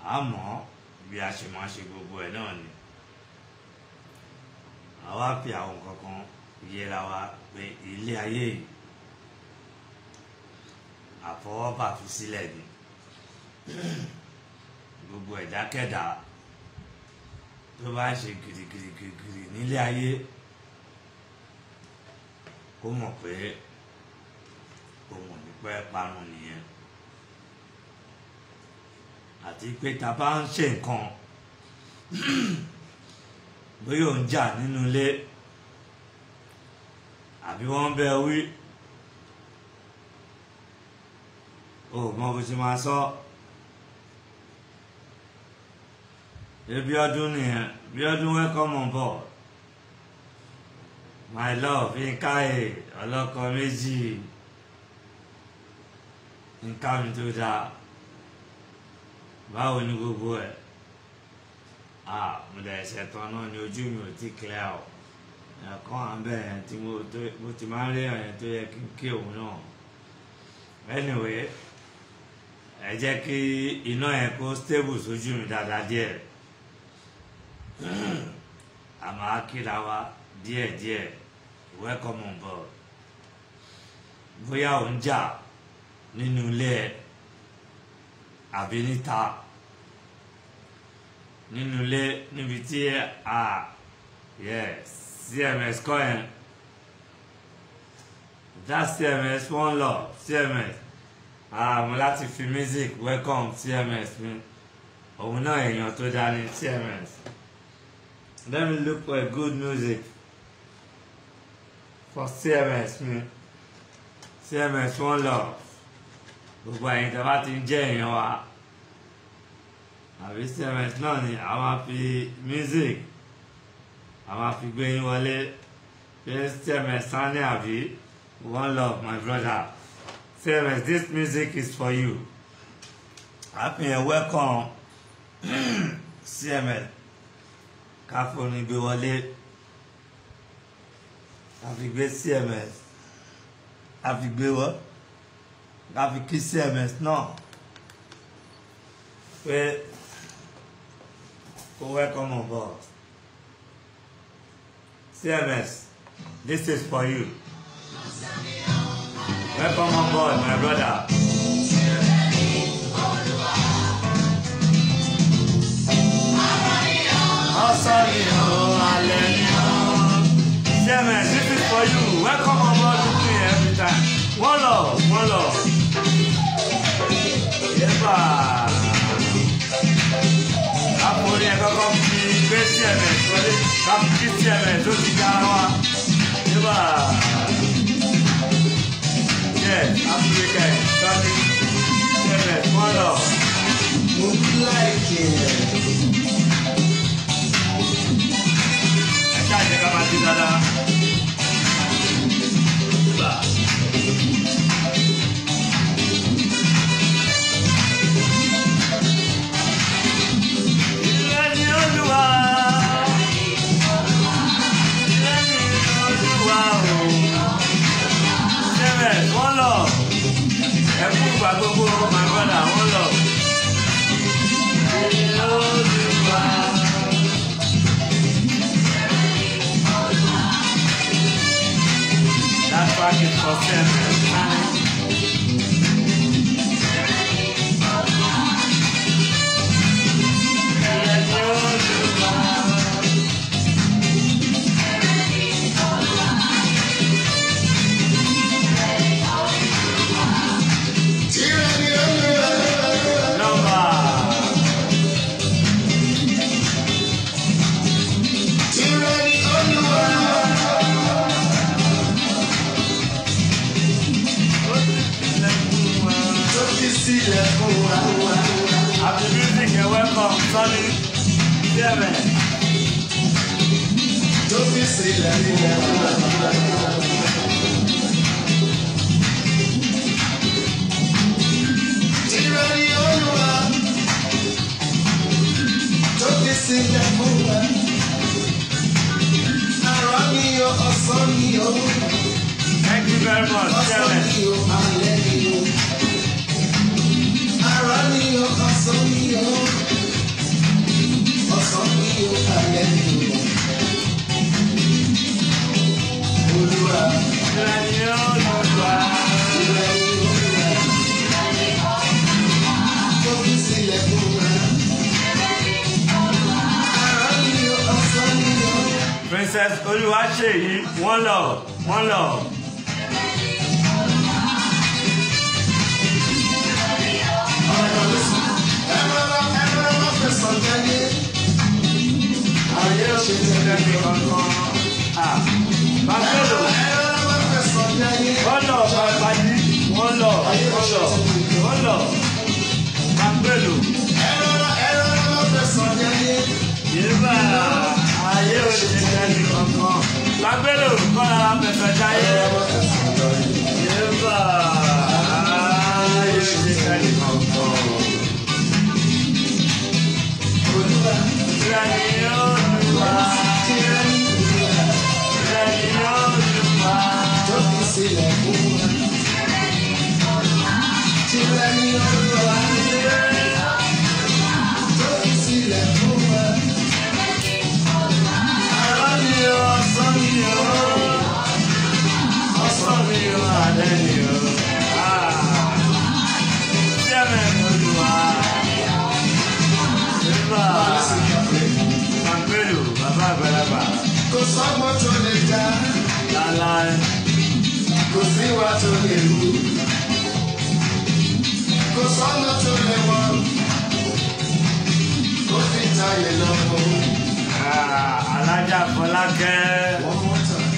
àmọ́ bí a ṣe máa ṣe gbogbo ẹ̀ náà ni àwa fi àwọn kankan yẹra wa pé ilé ayé yìí àfọwọ́bà fi sílẹ̀ ni gbogbo ẹ̀dákẹ́dá tó bá ń ṣe girigirigiri nílé ayé kó mọ̀ pé òun ò ní pẹ́ parun nìyẹn àti pé ta bá ń ṣe nǹkan bóyá ò ń jà nínú ilé àbí wọ́n ń bẹ wí o ò mọ bó ṣe máa sọ ebi ọdún nìyẹn bí ọdún welcome on board my love nkae ọlọ́kọ méjì nká mi tó dáa báwo ni gbogbo ẹ ah mo dẹ̀ ẹsẹ̀ tán náà ni ojú mi ò ti clear o ẹ̀kọ́ à ń bẹ̀ yẹn tí mo tó mo ti máa ń rí ẹ̀yẹn tó yẹ kí n kí òun náà anyway ẹ jẹ́ kí iná yẹn kó stable sójú mi dáadáa díẹ̀ àmọ́ akíra wa díẹ̀díẹ̀ welcome on board bóyá ò ń jà nínú ilé ẹ àbí níta nínú ilé níbi tí a yes cms kọ́ yẹn that cms one love cms àmọ́ láti fi music welcome cms mi òun náà èèyàn tó dání cms let me look for a good music for cms mi cms one love gbogbo àyìn tí a bá ti ń jẹ́ èèyàn wa àbí cms náà ni a máa fi music a máa fi gbé yín wọlé pé cms sani àbí one love my brother cms this music is for you happy and welcome cms káfóni gbé wọlé káfi gbé cms káfi gbé wọlé láfi kí cms náà pé kó welcome on board cms this is for you welcome on board my brother. ọsàn ni o alẹ́ ni o cms this is for you welcome on board with me every time one love one love. Yẹ́pà. Àpòrí ẹ̀ kọ́kọ́ fi gbé CMS wọlé káfí kí CMS ó ti ga wa. Yẹ́pà. Yẹ́ Áfíríkà ẹ̀ sọ́ni CMS wọ́n lọ. Mo bí láìkè ẹ̀. Ẹ ṣáàjẹ́ ká máa ti dáadáa. Yẹ́pà. Ilé ni Olúwa. Ilé ni Olúwa o. CMS wọ́n lọ. Ẹ kú ìgbà gbogbo my brother wọ́n lọ. Ilé Olúwa. That track is for CMS. Ilé ni Olúwa. Tìrẹ ni Olúwa. Number. Tìrẹ ni Olúwa. Tó fi sílẹ̀ fún wa. Happy music and welcome, Sonny. CMS. Tó fi sílẹ̀ fún wa. Tìrẹ ni Olúwa. Tó fi sílẹ̀ fún wa. Àrọ̀ ni o, ọ̀sán ni o. Thank you very much, Ọ̀sán CMS. ni o, alẹ́ ni o. Àrọ̀ ni o, ọ̀sán ni o. sílẹ̀ fún wa. Ara mi ò ọ̀sán mi ò. princess olúwaṣèyí wọ́n lọ wọ́n lọ. ayé òṣìṣẹ́ ní kankan. Ah, bàbélò wọ́n lọ bàbájí wọ́n lọ wọ́n lọ wọ́n lọ bàbélò yéèbà ayé òṣìṣẹ́ ní kankan. bàbélò kọ́ra pẹ̀pẹ̀ jáyé yéèbà ayé òṣìṣẹ́ ní kankan. Ìrẹ̀lẹ̀ Olúwa, ìrẹ̀lẹ̀ Olúwa. Ara mi o, ọ̀sán mi o, ọ̀sán mi o, alẹ́ mi o. Ah, Jẹ́mẹ̀ Olúwa. Ìbá Àgbélò, bàbá àgbàlagbà, Kò sọ́gbọ́n tó lè dá, láláì. kò síwá tó lè wú. Kò sọ́nà tó lè wọ̀, kò fi tayé lọ́wọ́. Ah, Alájà Fọlákẹ́. One more time.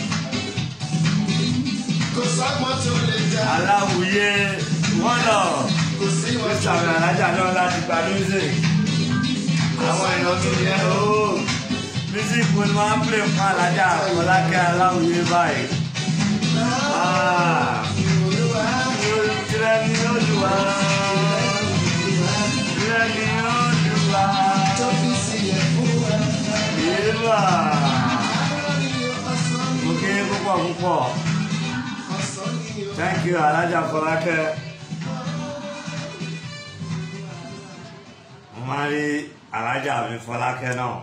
Kò sọ́gbọ́n tó lè dá, aláwùyé wọ́n lọ kò síwá tó sàmì lè alájà náà láti gba music àwọn èèyàn tó yẹ ooo music wo ni wọ́n á play fún alájà Fọlákẹ́ aláwùyé báyìí. Ah, tirẹ̀ ni Olúwa tirẹ̀ ni Olúwa tó fi sílẹ̀ fún wa. yéèbà mo kí yín púpọ̀ púpọ̀ Ọ̀sán ni o. thank you alájà Fọlákẹ́. mo máa ń rí alájà mi Fọlákẹ́ náà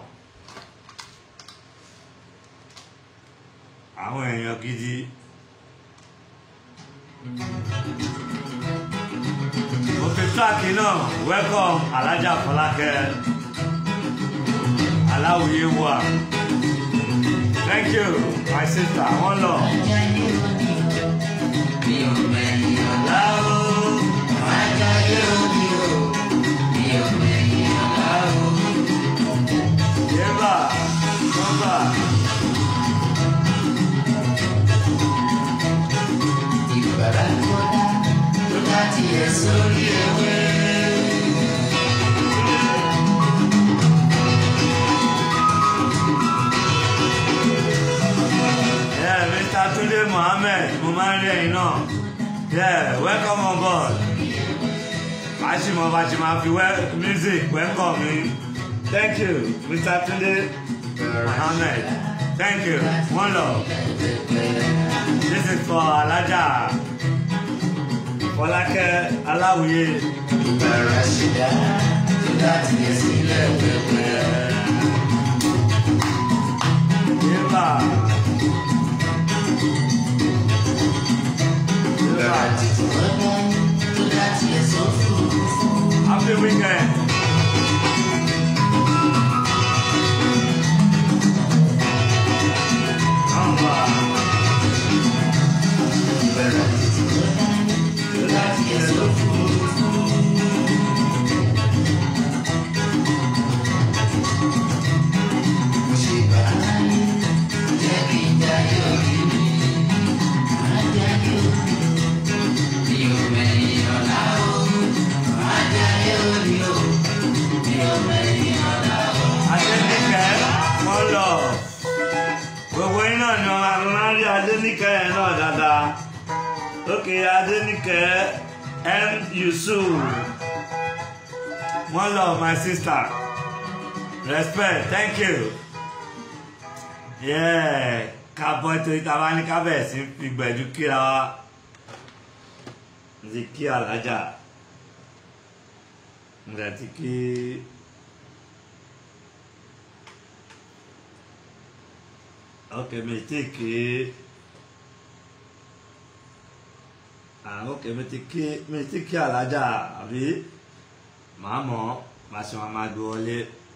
àwọn èèyàn gidi mo fi tíráàkì náà welcome alájà Fọlákẹ́ aláwòye wà thank you my sister one love. Láwo, yébà, nọ́mbà. Sórí ewé. Yeah, Mr. Tunde Mohammed, mo máa ń rí ẹ̀yin náà. Yeah, welcome on board. Màá ṣì mọ bá ṣe máa fi wẹ́ music welcome mi. Thank you, Mr. Tunde Mohammed. Thank you, one love. This is for Alaja Fọlákẹ́ Aláwìyé. Yébà. Yébà. Happy weekend. Nọ́mbà. Adéníkẹ́ wọ́n lọ. Gbogbo yín náà ni ọ̀la máa ń rí Adéníkẹ́ yẹn náà dáadáa. Lókè Adéníkẹ́ M. Yusuf. One love my sister. Respect, thank you. Yeah, kábọ̀ ètò ìtawá ní kábẹ̀sí fi gbẹ̀jú kíra wa. Mo ti kí alájà. Mo dẹ̀ ti kí. Ok, mi ti kí. Ah, ok, mi ti kí mi ti kí alájà àbí màá mọ̀ ọ́ màá ṣe wọn máa gbé wọlé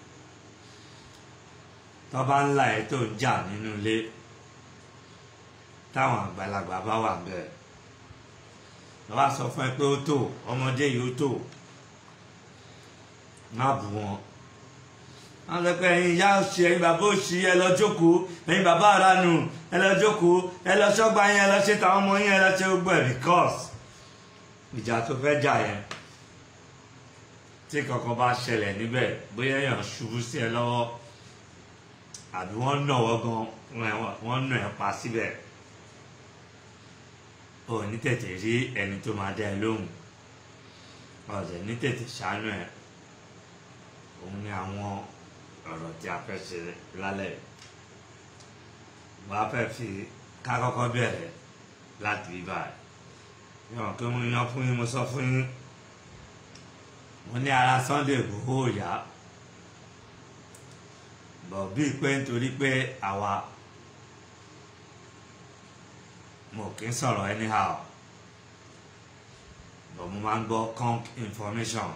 tó bá ń la ẹ̀ tó ń jà nínú ilé táwọn àgbàlagbà bá wà bẹ́ẹ̀ wọ́n bá sọ fún ẹ pé ó tó ọmọdé yìí ó tó má bù wọn wọ́n sọ pé ẹ̀yin ìyá òsì ẹ̀yin bàbá òsì ẹ lọ jókòó ẹ̀yin bàbá ara nù ẹ lọ jókòó ẹ lọ sọ́gbà yẹn ẹ lọ ṣe tàwọn ọmọ yẹn ẹ lọ ṣe gbogbo ẹ̀ because ìjà tó fẹ́ jà yẹn tí kankan bá ṣẹlẹ̀ níbẹ̀ bóyá èèyàn ṣubú sí ẹ lọ́wọ́ àbí wọ́n nà wọ́ gan wọ́n nà ẹ́ pa síbẹ̀ ò ní tètè rí ẹni tó máa dá ẹ lóhùn ọ̀dẹ̀ ní tètè ṣàánú ẹ̀ òun ni àwọn ọ̀rọ̀ tí a fẹ́ ṣe lálẹ́ wọ́n á fẹ́ fi ká kọ́kọ́ bẹ̀rẹ̀ láti bí báyìí yọ̀n kí mo yan fún yín mo sọ fún yín mo ní ara Sunday Igboho ò yá bọ̀ bíi pé nítorí pé àwa mo kì í sọ̀rọ̀ anyhow bọ̀ mo máa ń gbọ́ conk information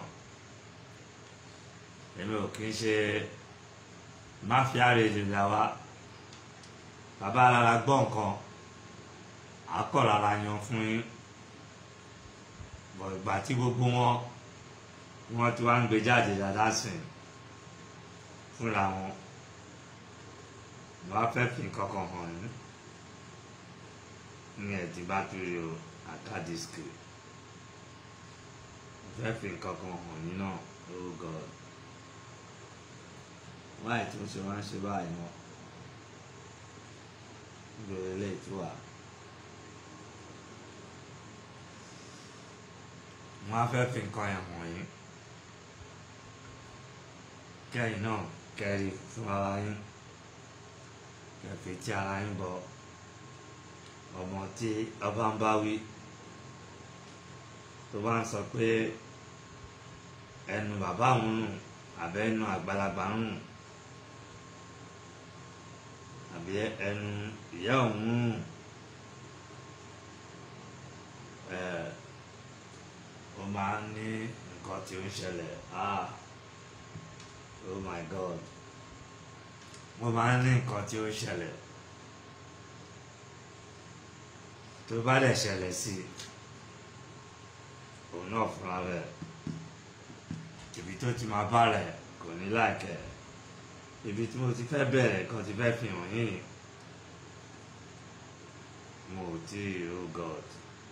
èmi ò kì í ṣe mafia radio làwa bàbá alára gbọ́ nǹkan àkọ́ rárá yan fún yín bọ̀ ìgbà tí gbogbo wọn wọ́n ti wá ń gbé jáde dáadáa sìn fúnra wọn wọ́n á fẹ́ fi nǹkan kan hàn yín ní ẹ̀dí bátìrì o àkádìsíkì wọ́n fẹ́ fi nǹkan kan hàn yín náà oh god wáyé tí mo ṣe wá ń ṣe báyìí mọ́ gbèrè lè tú wa wọ́n á fẹ́ fi nǹkan yẹn hàn yín kẹ́yìn náà kẹ́rì fún ara yín kẹfì tí ara yín bọ ọmọ tí ọba ń bá wí tó bá ń sọ pé ẹnu bàbá òun nù àbẹ ẹnu àgbàlagbà ń nù àbí ẹnu ìyá òun nù ẹ ó máa ń ní nǹkan tí ó ń ṣẹlẹ̀ ah oh my god mo máa ń ní nǹkan tí ó ń ṣẹlẹ̀ tó bá dẹ̀ ṣẹlẹ̀ sí i òun náà fúnra rẹ̀ ibi tó ti máa bá rẹ̀ kò ní láìkẹ́ ibi tí mo ti fẹ́ bẹ̀rẹ̀ kan ti fẹ́ fi hàn yín mo ò tí ì oh god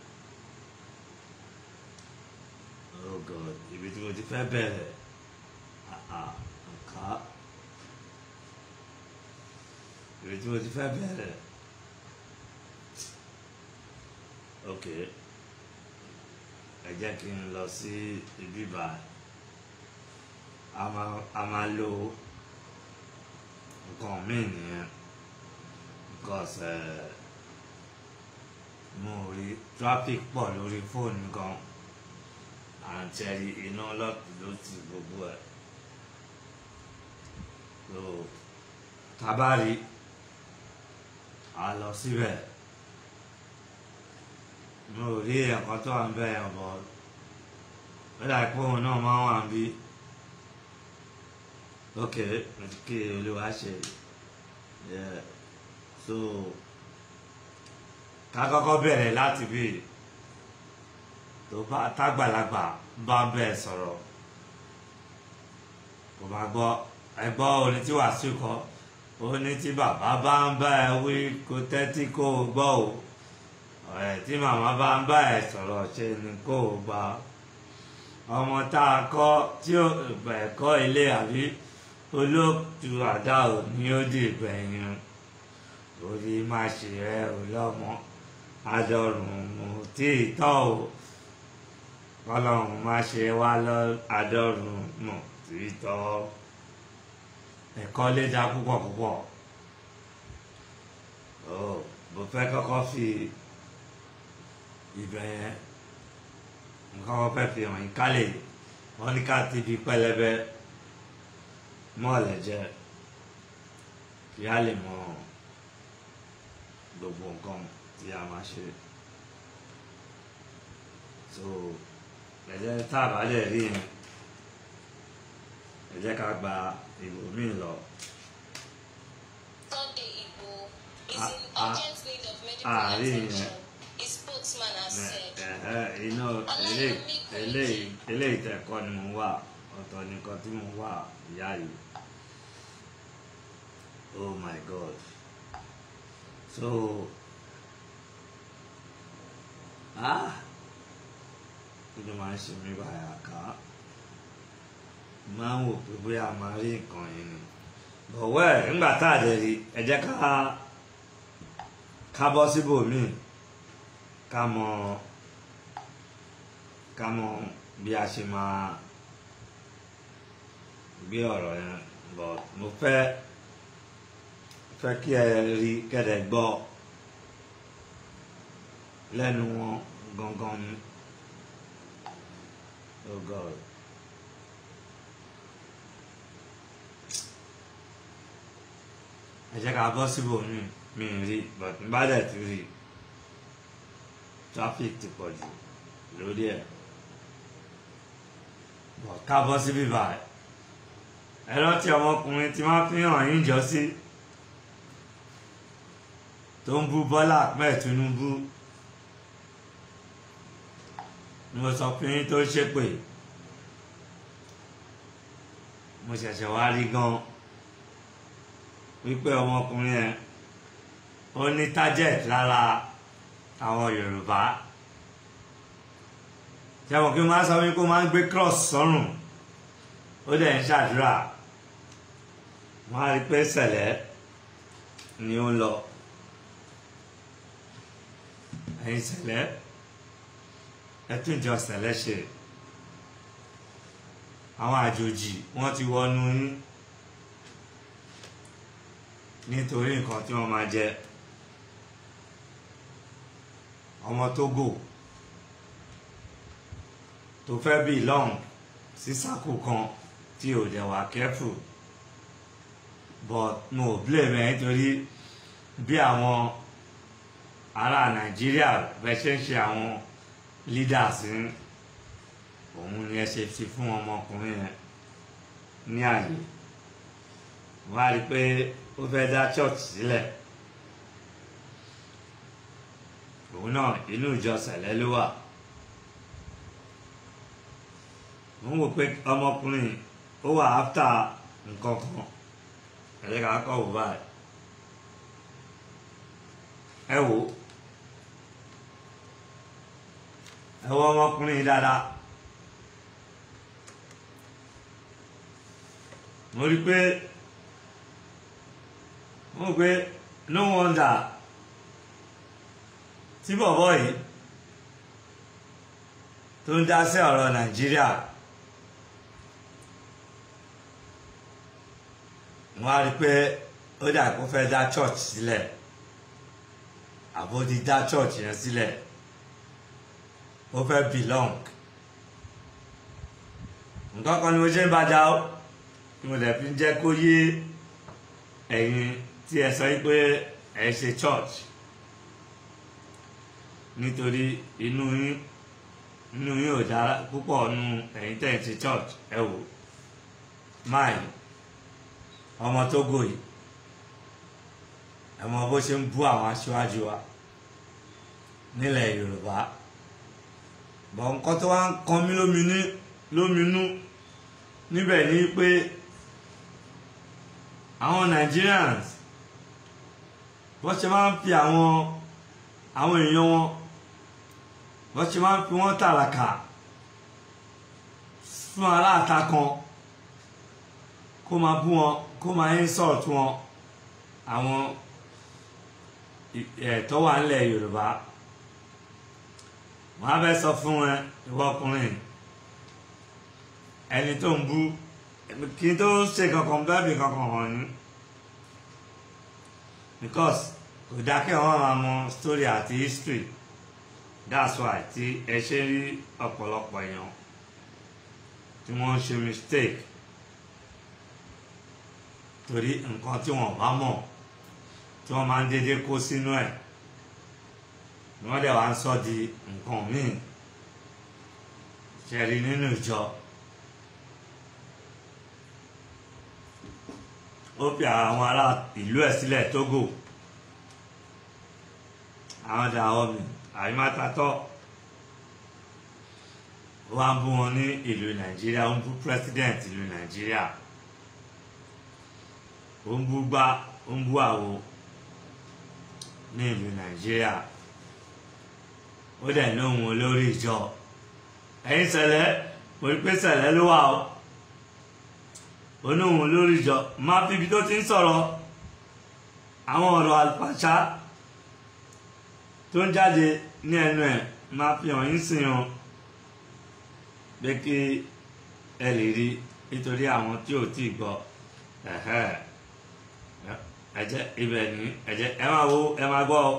oh god ibi tí mo ti fẹ́ bẹ̀rẹ̀ àà nǹkan ibi tí mo ti fẹ́ bẹ̀rẹ̀ ok ẹ jẹ́ kí n lọ sí ibi báyìí a máa a máa lo nǹkan míì nìyẹn because uh, mo rí traffic pọ̀ lórí fóònù gan àǹtẹ̀rì iná lọ́ọ̀tì ló ti gbogbo ẹ̀ so tabari a lọ síbẹ̀ mo rí ẹ̀kọ́ tó wà ń bẹ̀ yẹn bọ̀ ó dà pé òun náà máa wà ń bí ok mo ti kí olúwa ṣe yeah. so ká kọ́kọ́ bẹ̀rẹ̀ láti bí tó bá tágbàlagbà bá bẹ́ẹ̀ sọ̀rọ̀ kò bá gbọ́ ẹgbọ́ orin tí Wàsíù kọ orin tí bàbá bá ń bá ẹ wí kó tẹ́tí kó o gbọ́ o ọ̀rẹ́ tí màmá bá ń bá ẹ sọ̀rọ̀ ṣe ni kó o gbà ọmọ tá a kọ́ tí ó ẹ̀kọ́ ilé àbí olóòtú àdá ò ní ó dì gbẹ̀yìn orí má ṣe rẹ ò lọ́mọ adọ̀rùn mú tí ì tọ́ o kọ́lọ́run má ṣe wá lọ adọ̀rùn mú tí ì tọ́ ẹ̀kọ́ lé dá púpọ̀ púpọ̀ ó bó fẹ́ kọ́kọ́ fi ibẹ̀ yẹn nǹkan kọ́kọ́ fẹ́ fi hàn yín kálẹ̀ wọ́n ní ká ti fi pẹlẹbẹ mọ́ọ̀lẹ̀ jẹ́ kí á lè mọ gbogbo nǹkan tí a máa ṣe so ẹ̀jẹ̀ tá a bá lè rí yẹn ẹ jẹ́ ká gba ìbò míì lọ. Sunday Igbo is Ah, in ah, urgent need of medical ah, rí attention. yẹn. His spokesman has said. iná eléyìí eléyìí eléyìí tẹ̀kọ́ ni mo ń wà ọ̀tọ̀ nìkan tí mo ń wà ìyá yìí oh my god so ah kí ló máa ń ṣe mí báyà ká máa ń wò pé bóyá a máa rí nǹkan yìí ni bọ̀wọ́ ẹ̀ ńgbà tá a dẹ̀ rí ẹ jẹ́ ká ká bọ́ síbòmíì ká mọ ká mọ bí a ṣe máa gbé ọ̀rọ̀ yẹn bọ̀ mo fẹ́ fẹ́ kí ẹ rí kẹ́dẹ̀ gbọ́ lẹ́nu wọn gangan ni oh god ẹ jẹ́ ká bọ́ síbòmíì mi ì rí but n bá dẹ̀ ti rí i traffic ti pọ̀ jù lórí ẹ̀ bọ̀ kábọ́ sí bíbá ẹ̀ ẹ rántí ọmọkùnrin tí wọ́n fi hàn yín jọ sí tó ń bú Bọ́lá Ahmed Tinubu ni mo sọ fún yín tó ń ṣépè mo ṣẹ̀ṣẹ̀ wá rí gan wípé ọmọkùnrin yẹn ó ní target lára àwọn yorùbá jẹ́wọ̀n kí n máa sọ wípé ó máa ń gbé cross sọ́rùn ó dẹ̀ ń ṣàdúrà wọ́n á rí pé sẹ̀lẹ̀ ni ó ń lọ ẹ̀yin sẹ̀lẹ̀ ẹ tún jọ sẹ̀lẹ̀ ṣe àwọn àjòjì wọ́n ti wọnú yín nítorí nǹkan tí wọ́n máa jẹ ọmọ Togo tó fẹ́ belong sí sákò kan tí ò dẹ̀ wà careful but mo ò blame ẹ nítorí bí àwọn ará Nàìjíríà bẹ́ẹ̀ ṣe ń ṣe àwọn leaders ń òun ni ẹ ṣe fi fún ọmọkùnrin yẹn ní àyè wọ́n á rí i pé ó fẹ́ dá church sílẹ̀. Si òun náà inú ìjọ sẹ̀lẹ̀ ló wà mo ń wò pé ọmọkùnrin ó wà áfítà nǹkan kan ẹ̀rẹ́ ká kọ́ wò báyìí ẹ wò ẹ wò ọmọkùnrin dáadáa mo rí pé mo rò pé no wonder tí bọ̀bọ̀ yìí tó ń dá sí ọ̀rọ̀ nàìjíríà wọ́n á rí pé ó dà kó fẹ́ dá church sílẹ̀ àbó ti dá church yẹn sílẹ̀ ó fẹ́ belong nǹkan kan ni mo ṣe ń bàjá ó tí mo dẹ̀ fi ń jẹ́ kó yé ẹ̀yin tí ẹ sọ pé ẹ ṣe church nítorí inú yín inú yín ò dára púpọ̀ nu ẹ̀yin tẹ̀ ń ṣe church ẹ wò máì ọmọ Tógò yìí ẹ mọ bó ṣe ń bú àwọn aṣáájú wa nílẹ̀ Yorùbá bọ̀ nǹkan tó wá ń kan mí lóminú lóminú níbẹ̀ ni pé àwọn Nigerians bó ṣe máa ń fi àwọn àwọn èèyàn wọn wọ́n ṣe máa ń fi wọ́n tàràkà fún aláàta kan kó máa bú wọn kó máa insult wọn àwọn ẹ̀tọ́ wà nílẹ̀ Yorùbá wọ́n á fẹ́ sọ fún ẹ ìwọ ọkùnrin ẹni tó ń bú kí n tó ṣe kankan bẹ́ẹ̀ bí kankan hàn ní because kò dákẹ́ wọn máa mọ story àti history that's why tí ẹ ṣe rí ọ̀pọ̀lọpọ̀ èèyàn tí wọ́n ń ṣe mistake torí nǹkan tí wọ́n bá mọ̀ tí wọ́n máa ń dédé kó sínú ẹ̀ ni wọ́n dẹ̀ wá ń sọ di nǹkan míì ṣẹ̀rí nínú ìjọ ó fi àwọn ará ìlú ẹ̀ sílẹ̀ Togo àwọn Dahomey àyímátatọ́ ó wá ń bú wọn ní ìlú Nàìjíríà ó ń bú president ìlú Nàìjíríà ó ń bú gbá ó ń bú àwo ní ìlú Nàìjíríà ó dẹ̀ lóhun olórí ìjọ ẹ̀yin Sẹ̀lẹ̀ mo rí pé Sẹ̀lẹ̀ ló wà o onóhun olórí ìjọ máa fi ibi tó ti ń sọ̀rọ̀ àwọn ọ̀rọ̀ àlùfàṣà tó ń jáde ní ẹnu ẹ̀ máa fi hàn yín sìn hàn pé kí ẹ lè rí nítorí àwọn tí ò tí ì gbọ́ ẹ̀hẹ́ ẹ jẹ́ ibẹ̀ ní ẹ jẹ́ ẹ máa wo ẹ máa gbọ́ ọ.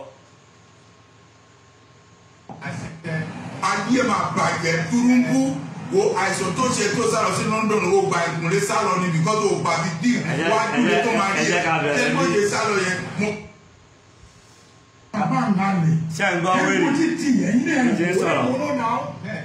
ayé máa bàjẹ́ túrúńkú wo àìsàn tó ṣe tó sálọ sí London wo gba ìkúnlé sálọ ni bìkọ́ tó gba bí díì Ẹ jẹ́- wá dúró ẹ tó jẹ́- máa rí ẹ jẹ́ ká bẹ̀rẹ̀ ẹ tó ní- ṣe sálọ yẹn mo. bàbá ńlá lè. ṣé ń gbọ́ ẹ wèrè kò tí tì yẹn ní ẹ̀ Ẹ jẹ́ sọ̀rọ̀. wọ́n ló náà.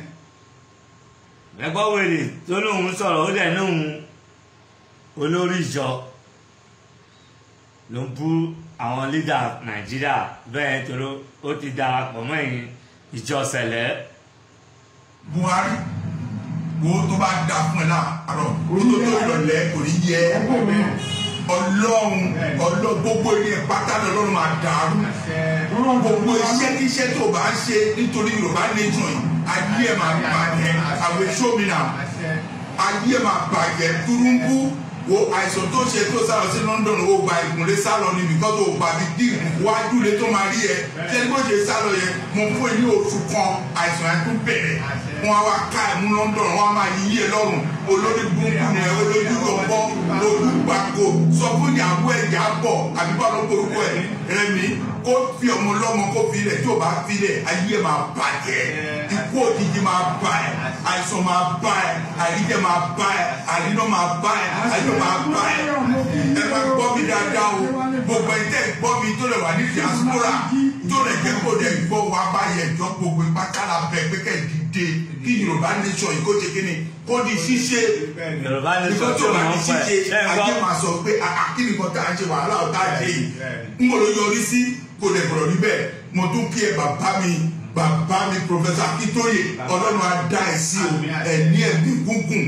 ẹ gbọ́ wèrè tó lóun sọ̀rọ̀ ó dẹ̀ lóun olórí ìjọ ló ń bú àwọn lídà Nàìjíríà bẹ́ẹ̀ torí ó ti darapọ̀ mọ́ ẹ̀yìn ìjọ Sẹ̀lẹ̀ Buhari wo tó bá da fún ẹ láàárọ̀ kó tó tó ìrọ̀lẹ́ kò ní yẹ Ọlọ́run Ọlọ́run gbogbo ilé pátá lọ́run máa dàrú gbogbo iṣẹ́ kíṣẹ́ tó bá ń ṣe nítorí Yorùbá nation yìí ayé ẹ̀ máa bàjẹ́ àwọn èso mi náà ayé ẹ̀ máa bàjẹ́ túrúńkú wo àìsàn tó ṣe tó sálọ sí London wo gba ìkúnlé sálọ ni bìkọ́ tó gba bí díì wájú lé tó máa rí ẹ ṣẹ́ni bó ṣe sálọ yẹn mo fún ẹ ní oṣù kan àìsàn yẹn tún bẹ̀rẹ̀ wọn á wá ká ẹ̀ mú London wọn á máa yí yé lọ́rùn olórí burúkú ni ẹ olójú lọ́pọ̀ lójú gbàgbó sọ fún ìyàwó ẹ̀ yà bọ̀ àbí bá ló borúkọ ẹ̀ rẹmi kó fi ọmọ lọ́mọ kó fi lẹ̀ tí ò bá fi lẹ̀ ayé máa bàjẹ́ ikú òjijì máa bá ẹ̀ àìsàn máa bá ẹ̀ àìríjẹ máa bá ẹ̀ àìríná máa bá ẹ̀ àìríná máa bá ẹ̀ ẹ máa gbọ́ mi dáadáa o gbogbo ẹ̀ tẹ́ gbọ́ mi tó lè wà ní diaspora tó lè jẹ́ kó lè gbọ́ wa bá yẹ jọ gbogbo ìpátálà bẹ̀ pé kẹ́ dìde kí Yorùbá nation yìí kó ṣe kí ni kó di ṣíṣe Yorùbá ní nǹkan sọ tó tí bá wọ́n ní ń pẹ́ ṣíṣe ṣé ń ayé gbọ́ máa sọ pé àkíní kan tá à ń ṣe wàhálà ọ̀tá àjẹ yìí ń bọ̀ ló yọrí sí kò lè bọ̀rọ̀ níbẹ̀ mo tún kí ẹ bàbá mi bàbá mi Professor Akíntóyè Ọlọ́run á dá ẹ sí o ẹ ní ẹ̀mí gúngùn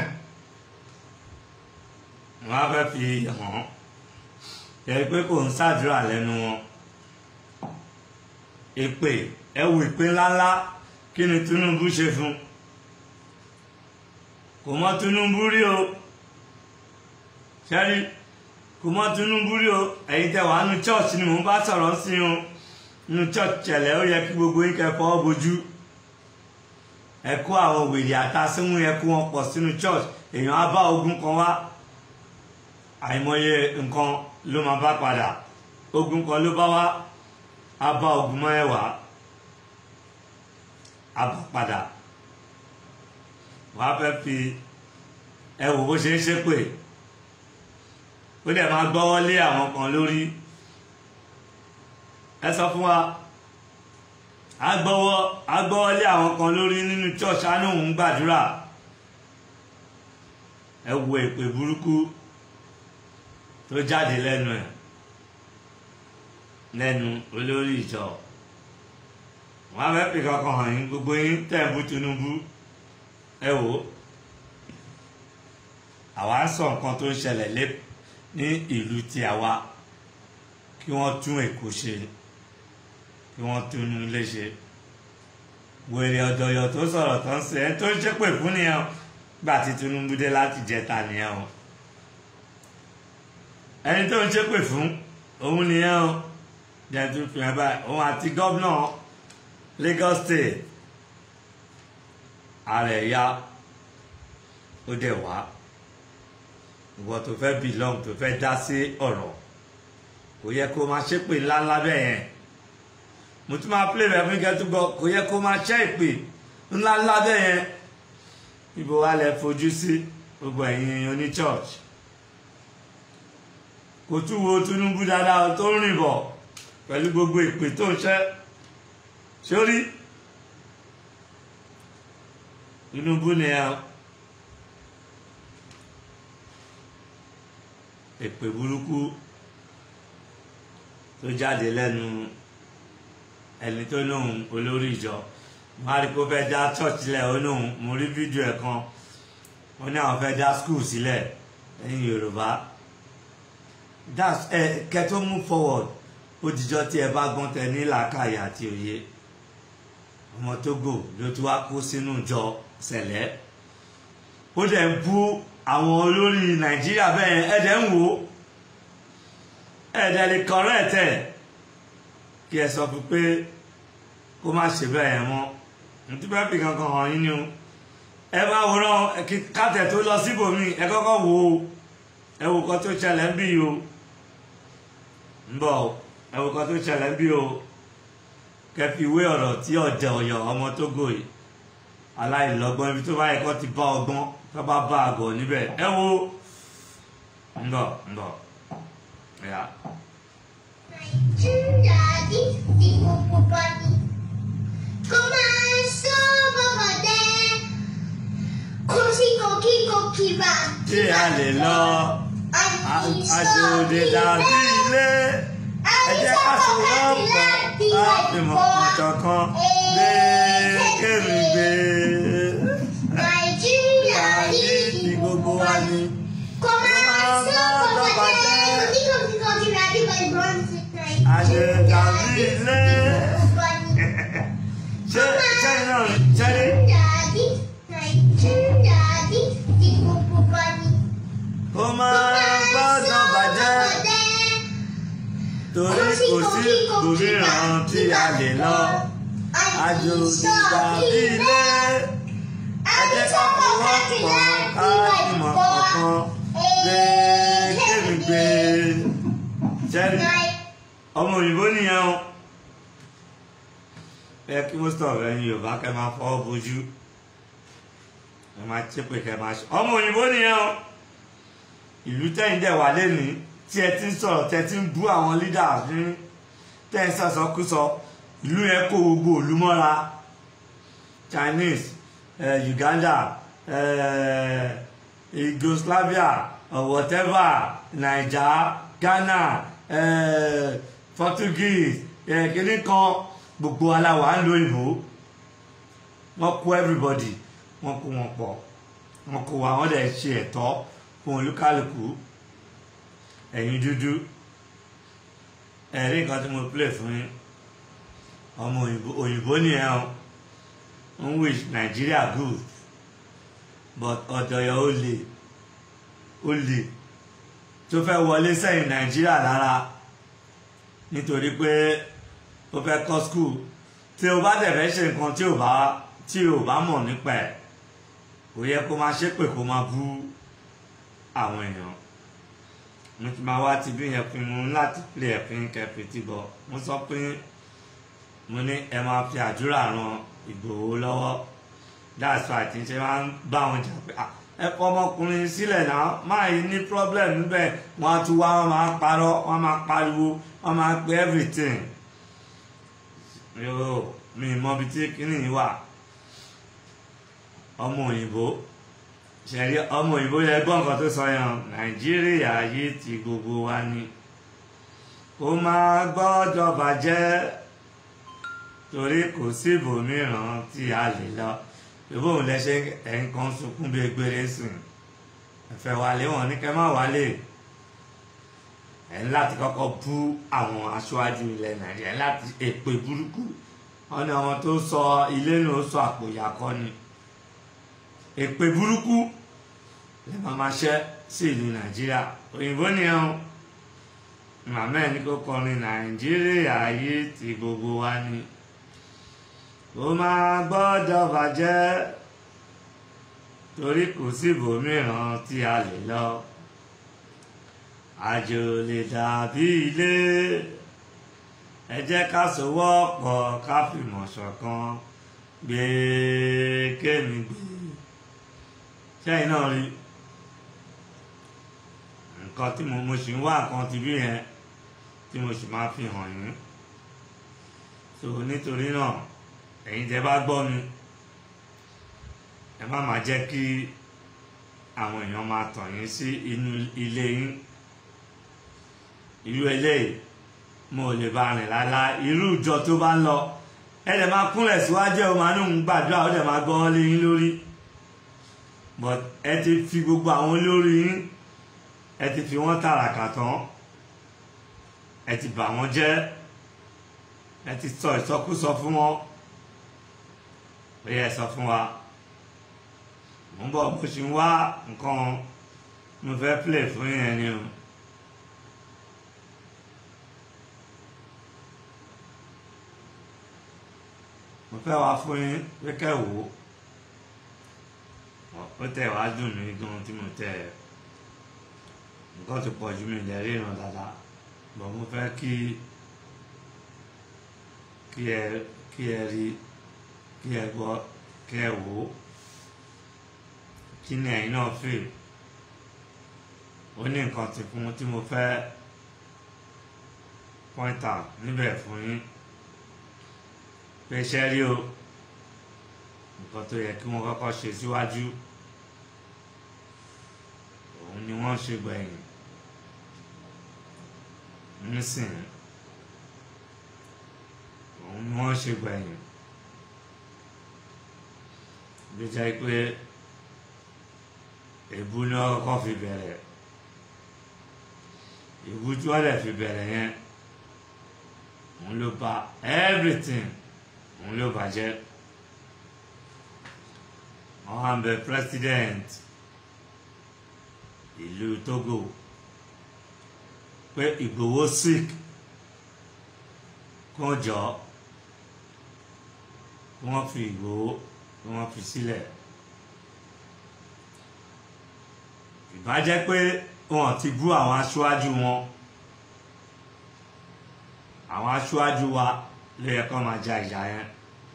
wọ́n á fẹ́ fi hàn ẹ pé kò ń ṣàdúrà lẹ́nu wọn èpè ẹ wo ìpè ńláńlá kí ni Tinubu ṣe fún kò mọ Tinubu rí o ṣẹ́rí kò mọ Tinubu rí o ẹ̀yin tẹ́ wàá nu church ni mò ń bá sọ̀rọ̀ sí o nu church ṣẹlẹ̀ ó yẹ kí gbogbo yín kẹ́ fọwọ́ bojú ẹ kó àwọn wèrè àtàsímú yẹ kó wọn pọ̀ sínú church èèyàn á bá ogun kan wá àìmọye nǹkan ló máa bá padà ogun kan ló bá wá á bá ogun mọ́ ẹ̀wà á bá padà wàá fẹ́ fi ẹ wò bó ṣe ń ṣépè ó dẹ̀ máa gbọ́wọ́ lé àwọn kan lórí ẹ sọ fún wa a gbọ́wọ́ a gbọ́wọ́ lé àwọn kan lórí nínú church á ní òun gbàdúrà ẹ wo èpè burúkú tó jáde lẹ́nu ẹ̀ lẹ́nu olórí ìjọ wọn á fẹ́ fi kankan hàn yín gbogbo yín tẹ̀ ń bú Tinubu ẹ wò ó àwa ń sọ nǹkan tó ń ṣẹlẹ̀ lé ní ìlú tí a wá kí wọ́n tún Èkó ṣe kí wọ́n tún ilé ṣe wèrè ọ̀dọ̀yọ̀ tó sọ̀rọ̀ tó ń ṣe ẹ tó ń ṣépè fún nìyẹn o gbà tí Tinubu dé láti jẹta nìyẹn o ẹni tó ń ṣépè fún òun nìyẹn o jẹ́ tó fi hàn báyìí òun àti gómìnà Lagos State ààrẹ ya ó dẹ̀ wá ìwọ tó fẹ́ belong tó fẹ́ dá sí ọ̀rọ̀ kò yẹ kó máa ṣépè ńláńlá bẹ́ẹ̀ yẹn mo tún máa play rẹ̀ fún kẹ́tù gbọ́ kò yẹ kó máa ṣẹ́ ìpè ńláńlá bẹ́ẹ̀ yẹn ibo wa lẹ fojú sí gbogbo ẹ̀yin oní church kò tún wo Tinubu dáadáa tó ń rìn bọ̀ pẹ̀lú gbogbo ìpè tó ń ṣẹ́ sórí Tinubu ni ẹ èpè burúkú tó jáde lẹ́nu ẹni tó lóun olórí ìjọ wọn á rí pé ó fẹ́ dá church sílẹ̀ ó lóun mo rí fídíò ẹ̀ kan ó ní àwọn fẹ́ dá school sílẹ̀ lẹ́yìn yorùbá that's ẹ kẹ́ tó move forward ó dijọ́ tí ẹ bá gbọ́n tẹ ní làákàyè àti òye ọmọ Tógò ló tún wá kó sínú ìjọ sẹ̀lẹ̀ ó dẹ̀ ń bú àwọn olórí nàìjíríà bẹ́ẹ̀ ẹ̀ dẹ̀ ń wò ó ẹ̀ dẹ̀ lè correct ẹ̀ kí ẹ sọ fún pé kó má ṣe bẹ́ẹ̀ yẹn mọ́ nítorí bẹ́ẹ̀ fi kankan hàn yín ni o ẹ bá wòran kí kátẹ̀ tó lọ síbòmí ẹ kọ́kọ́ wò ó ẹ wò kan tó ṣẹlẹ̀ ń bí o ń bọ̀ ẹ wò kan tó ṣẹlẹ̀ ń bí o kẹfì ìwé ọ̀rọ̀ tí ọ̀jẹ̀ ọ̀yọ̀ ọmọ Tógò yìí aláìlọ́gbọ́n ibi tó bá yẹ kó ti bá ọgbọ́n tó bá bá àgọ̀ níbẹ̀ ẹ wo ń bọ̀ ń bọ̀ ẹ̀yà. Nàìjíríà ní ti gbogbo bá ní. Kó máa sọ bàbá dẹ́. Kó sí kòkíkòkí bá. tí a lè lọ àjòdè dàbí ilé ẹ jẹ́ ká so wọ́pọ̀ láti mọ̀ ọ̀ṣọ̀kan gbé kéwì gbé Nàìjíríà ní àyè ti tí gbogbo wa ní. Kó máa sọ bàbá dẹ́. Oníkòkíkòkí bá bí wọ́n gbọ́n ti àjòdè dàbí ilé bá ní. ṣé ṣé iná ṣé ní. Daddy, Nàìjíríà ní ti gbogbo bá ní. kó máa gbọ́dọ̀ bàjẹ́ torí kò sí òmíràn tí a lè lọ àjòjì dàbí ilé ẹ jẹ́ ká fọwọ́pọ̀ ká fìmọ̀ kankan gbé kémi gbé jẹ́rì ọmọ òyìnbó nìyẹn o ẹ kí most of ẹ̀yin Yorùbá kẹ́ máa fọwọ́ bojú ẹ máa ṣépè kẹ́ máa ṣe ọmọ òyìnbó nìyẹn o ìlú tẹ́yìn dẹ̀ wà lẹ́nìí tí ẹ ti ń sọ̀rọ̀ tẹ́ ti ń bú àwọn leaders ní tẹ́ ń sọ̀sọ́kúsọ ìlú yẹn kó gbogbo ìlú mọ́ra Chinese eh, Uganda eh, Yugoslavia or whatever Naija Ghana eh, Portuguese eh, kìíní kan gbogbo aláwa ń lo ìbò wọ́n kó everybody wọ́n kó wọn pọ̀ wọ́n kó wa wọ́n dẹ̀ ṣe ẹ̀tọ́ fún olúkálùkù ẹ̀yin dúdú ẹ̀rí nǹkan tí mo play fún yín ọmọ òyìnbó òyìnbó nìyẹn o ń wish Nigeria good but ọ̀dọ̀yọ̀ ó lè ó lè tó fẹ́ wọlé sẹ́yìn Nigeria lára nítorí pé ó fẹ́ kọ́ school tí o bá dẹ̀ fẹ́ ṣe nǹkan tí o bá tí o bá mọ̀ nípa ẹ̀ kò yẹ kó máa ṣépè kó máa bú àwọn èèyàn mo ti máa wá ti bí yẹn pin mo láti play ẹ̀pin kẹfì tí bọ̀ mo sọ pé mo ní ẹ máa fi àdúrà ran Ìgbòho lọ́wọ́ that's why tí n ṣe máa ń bá wọn jà pé "Ah, ẹ kọ ọmọkùnrin sílẹ̀ náà máa yìí ní problem níbẹ̀ wọ́n á tún wá wọ́n máa parọ́ wọ́n máa pariwo wọ́n máa pe everything yóò mi mọ ibi tí kíní yìí wà ọmọ òyìnbó ṣẹ̀rí ọmọ òyìnbó yẹ gbọ́ nǹkan tó sọ yẹn nàìjíríà yìí ti gbogbo wa ni kó máa gbọ́dọ̀ bàjẹ́ torí kò sí ibòmíràn tí a lè lọ ìbò òun lẹ ṣe ẹ̀ǹkan sunkún bí egbére sìn ẹ̀fẹ̀ wálé wọn ní kẹ́ má wálé ẹ̀ ń láti kọ́kọ́ bú àwọn aṣáájú ilẹ̀ nàìjíríà ẹ̀ ń láti èpè burúkú wọn ni àwọn tó sọ ilé náà sọ àpò ìyàkọ́ ni èpè burúkú lè máa ma ṣẹ́ sí ìlú nàìjíríà òyìnbó nìyẹn o màmá ẹ̀ ní kó kọrin nàìjíríà yìí ti gbogbo wa ni ó máa gbọ́dọ̀ bàjẹ́ torí kò sí ibòmíràn tí a lè lọ àjò lè dàbí ilé ẹ jẹ́ ká sowọ́pọ̀ ká fìmọ̀ ṣọ̀kan gbé kémi gbé sẹ́yìn náà rí nǹkan tí mo mo sì ń wá nǹkan ti bí yẹn tí mo sì máa fi hàn yín so nítorí náà ẹ̀yin tẹ́ bá gbọ́ mi ẹ má máa jẹ́ kí àwọn èèyàn máa tàn yín sí inú ilé yín irú eléyìí mo lè bá rìn lálá irú ìjọ tó bá ń lọ ẹ dẹ̀ máa kúnlẹ̀ síwájú ẹ̀ o máa ní òun gbàdúrà ó dẹ̀ máa gbọ́ ọ́ lé yín lórí but ẹ ti fi gbogbo àwọn olórí yín ẹ ti fi wọ́n tàràkà tán ẹ ti bà wọ́n jẹ́ ẹ ti sọ ìsọkúsọ fún wọn ó yẹ sọ fún wa mo ń bọ̀ bó ṣe ń wá nǹkan mo fẹ́ play fún yẹn ni o. mo fẹ́ wá fún yín pé kẹ́ wò ó ó tẹ̀ wá dùn mí gan tí mo tẹ̀ nǹkan ti pọ̀ ju mi lẹ̀ ríran dáadáa bọ̀ mo fẹ́ kí kí ẹ kí ẹ rí kí ẹ gbọ́ kí ẹ wò ó kí ni ẹ̀yin náà fè ó ní nǹkan ti fún tí mo fẹ́ point out níbẹ̀ fún yín pé iṣẹ́ rí o nǹkan tó yẹ kí wọ́n kọ́kọ́ ṣe síwájú òun ni wọ́n ṣe gbẹ̀yìn nísìnyí òun ni wọ́n ṣe gbẹ̀yìn bí jẹ́ pé èbú ni wọ́n kọ́kọ́ fi bẹ̀rẹ̀ èbú tí wọ́n dẹ̀ fi bẹ̀rẹ̀ yẹn òun ló bà everything òun ló bàjẹ́ wọ́n á bẹ president ìlú Togo pé Ìgbòho sick kó jọ kí wọ́n fi Ìgbòho kí wọ́n fi sílẹ̀ ìbájẹ́ pé wọ́n ti bú àwọn aṣáájú wọn àwọn aṣáájú wa ló yẹ kó máa ja ìjà yẹn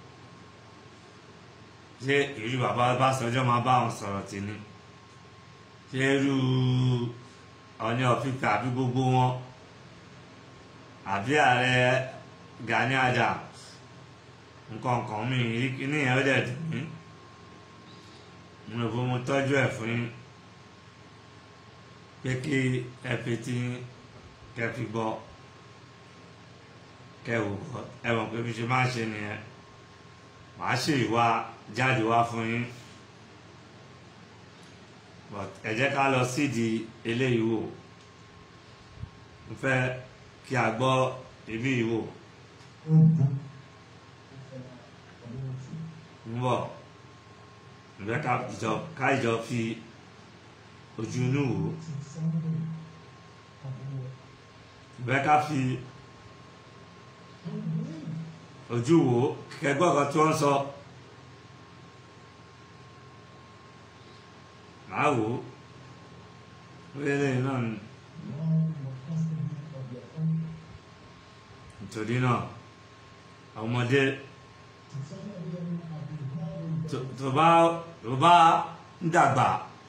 ṣé ìlú bàbá Ọbásanjọ́ máa bá wọn sọ̀rọ̀ tì ní ṣé irú Ọọ̀ni ọ̀fíìsì àbí gbogbo wọn àbí ààrẹ Gani Adams nǹkan kan mi níyẹn ó dẹ̀ dùn mí mo rò pé mo tọ́jú ẹ̀ fún yín pé kí ẹ fi tí kẹ fi gbọ́ kẹ wò gbọ́ ẹ mọ̀ pé bí ṣe máa ń ṣe nìyẹn màá ṣe ìwà jáde wá fún yín but ẹ jẹ́ ká lọ sídìí eléyìí wò mo fẹ́ kí a gbọ́ ibi yìí wò ń bọ̀ ǹbẹ́ ká ìjọ ká ìjọ fi ojú inú wò ǹbẹ́ ká fi ojú wò kẹgbọ́n kan tí wọ́n ń sọ. màá wò ó wílé náà ni nítorí náà àwọn ọmọdé tó bá tó bá ń dàgbà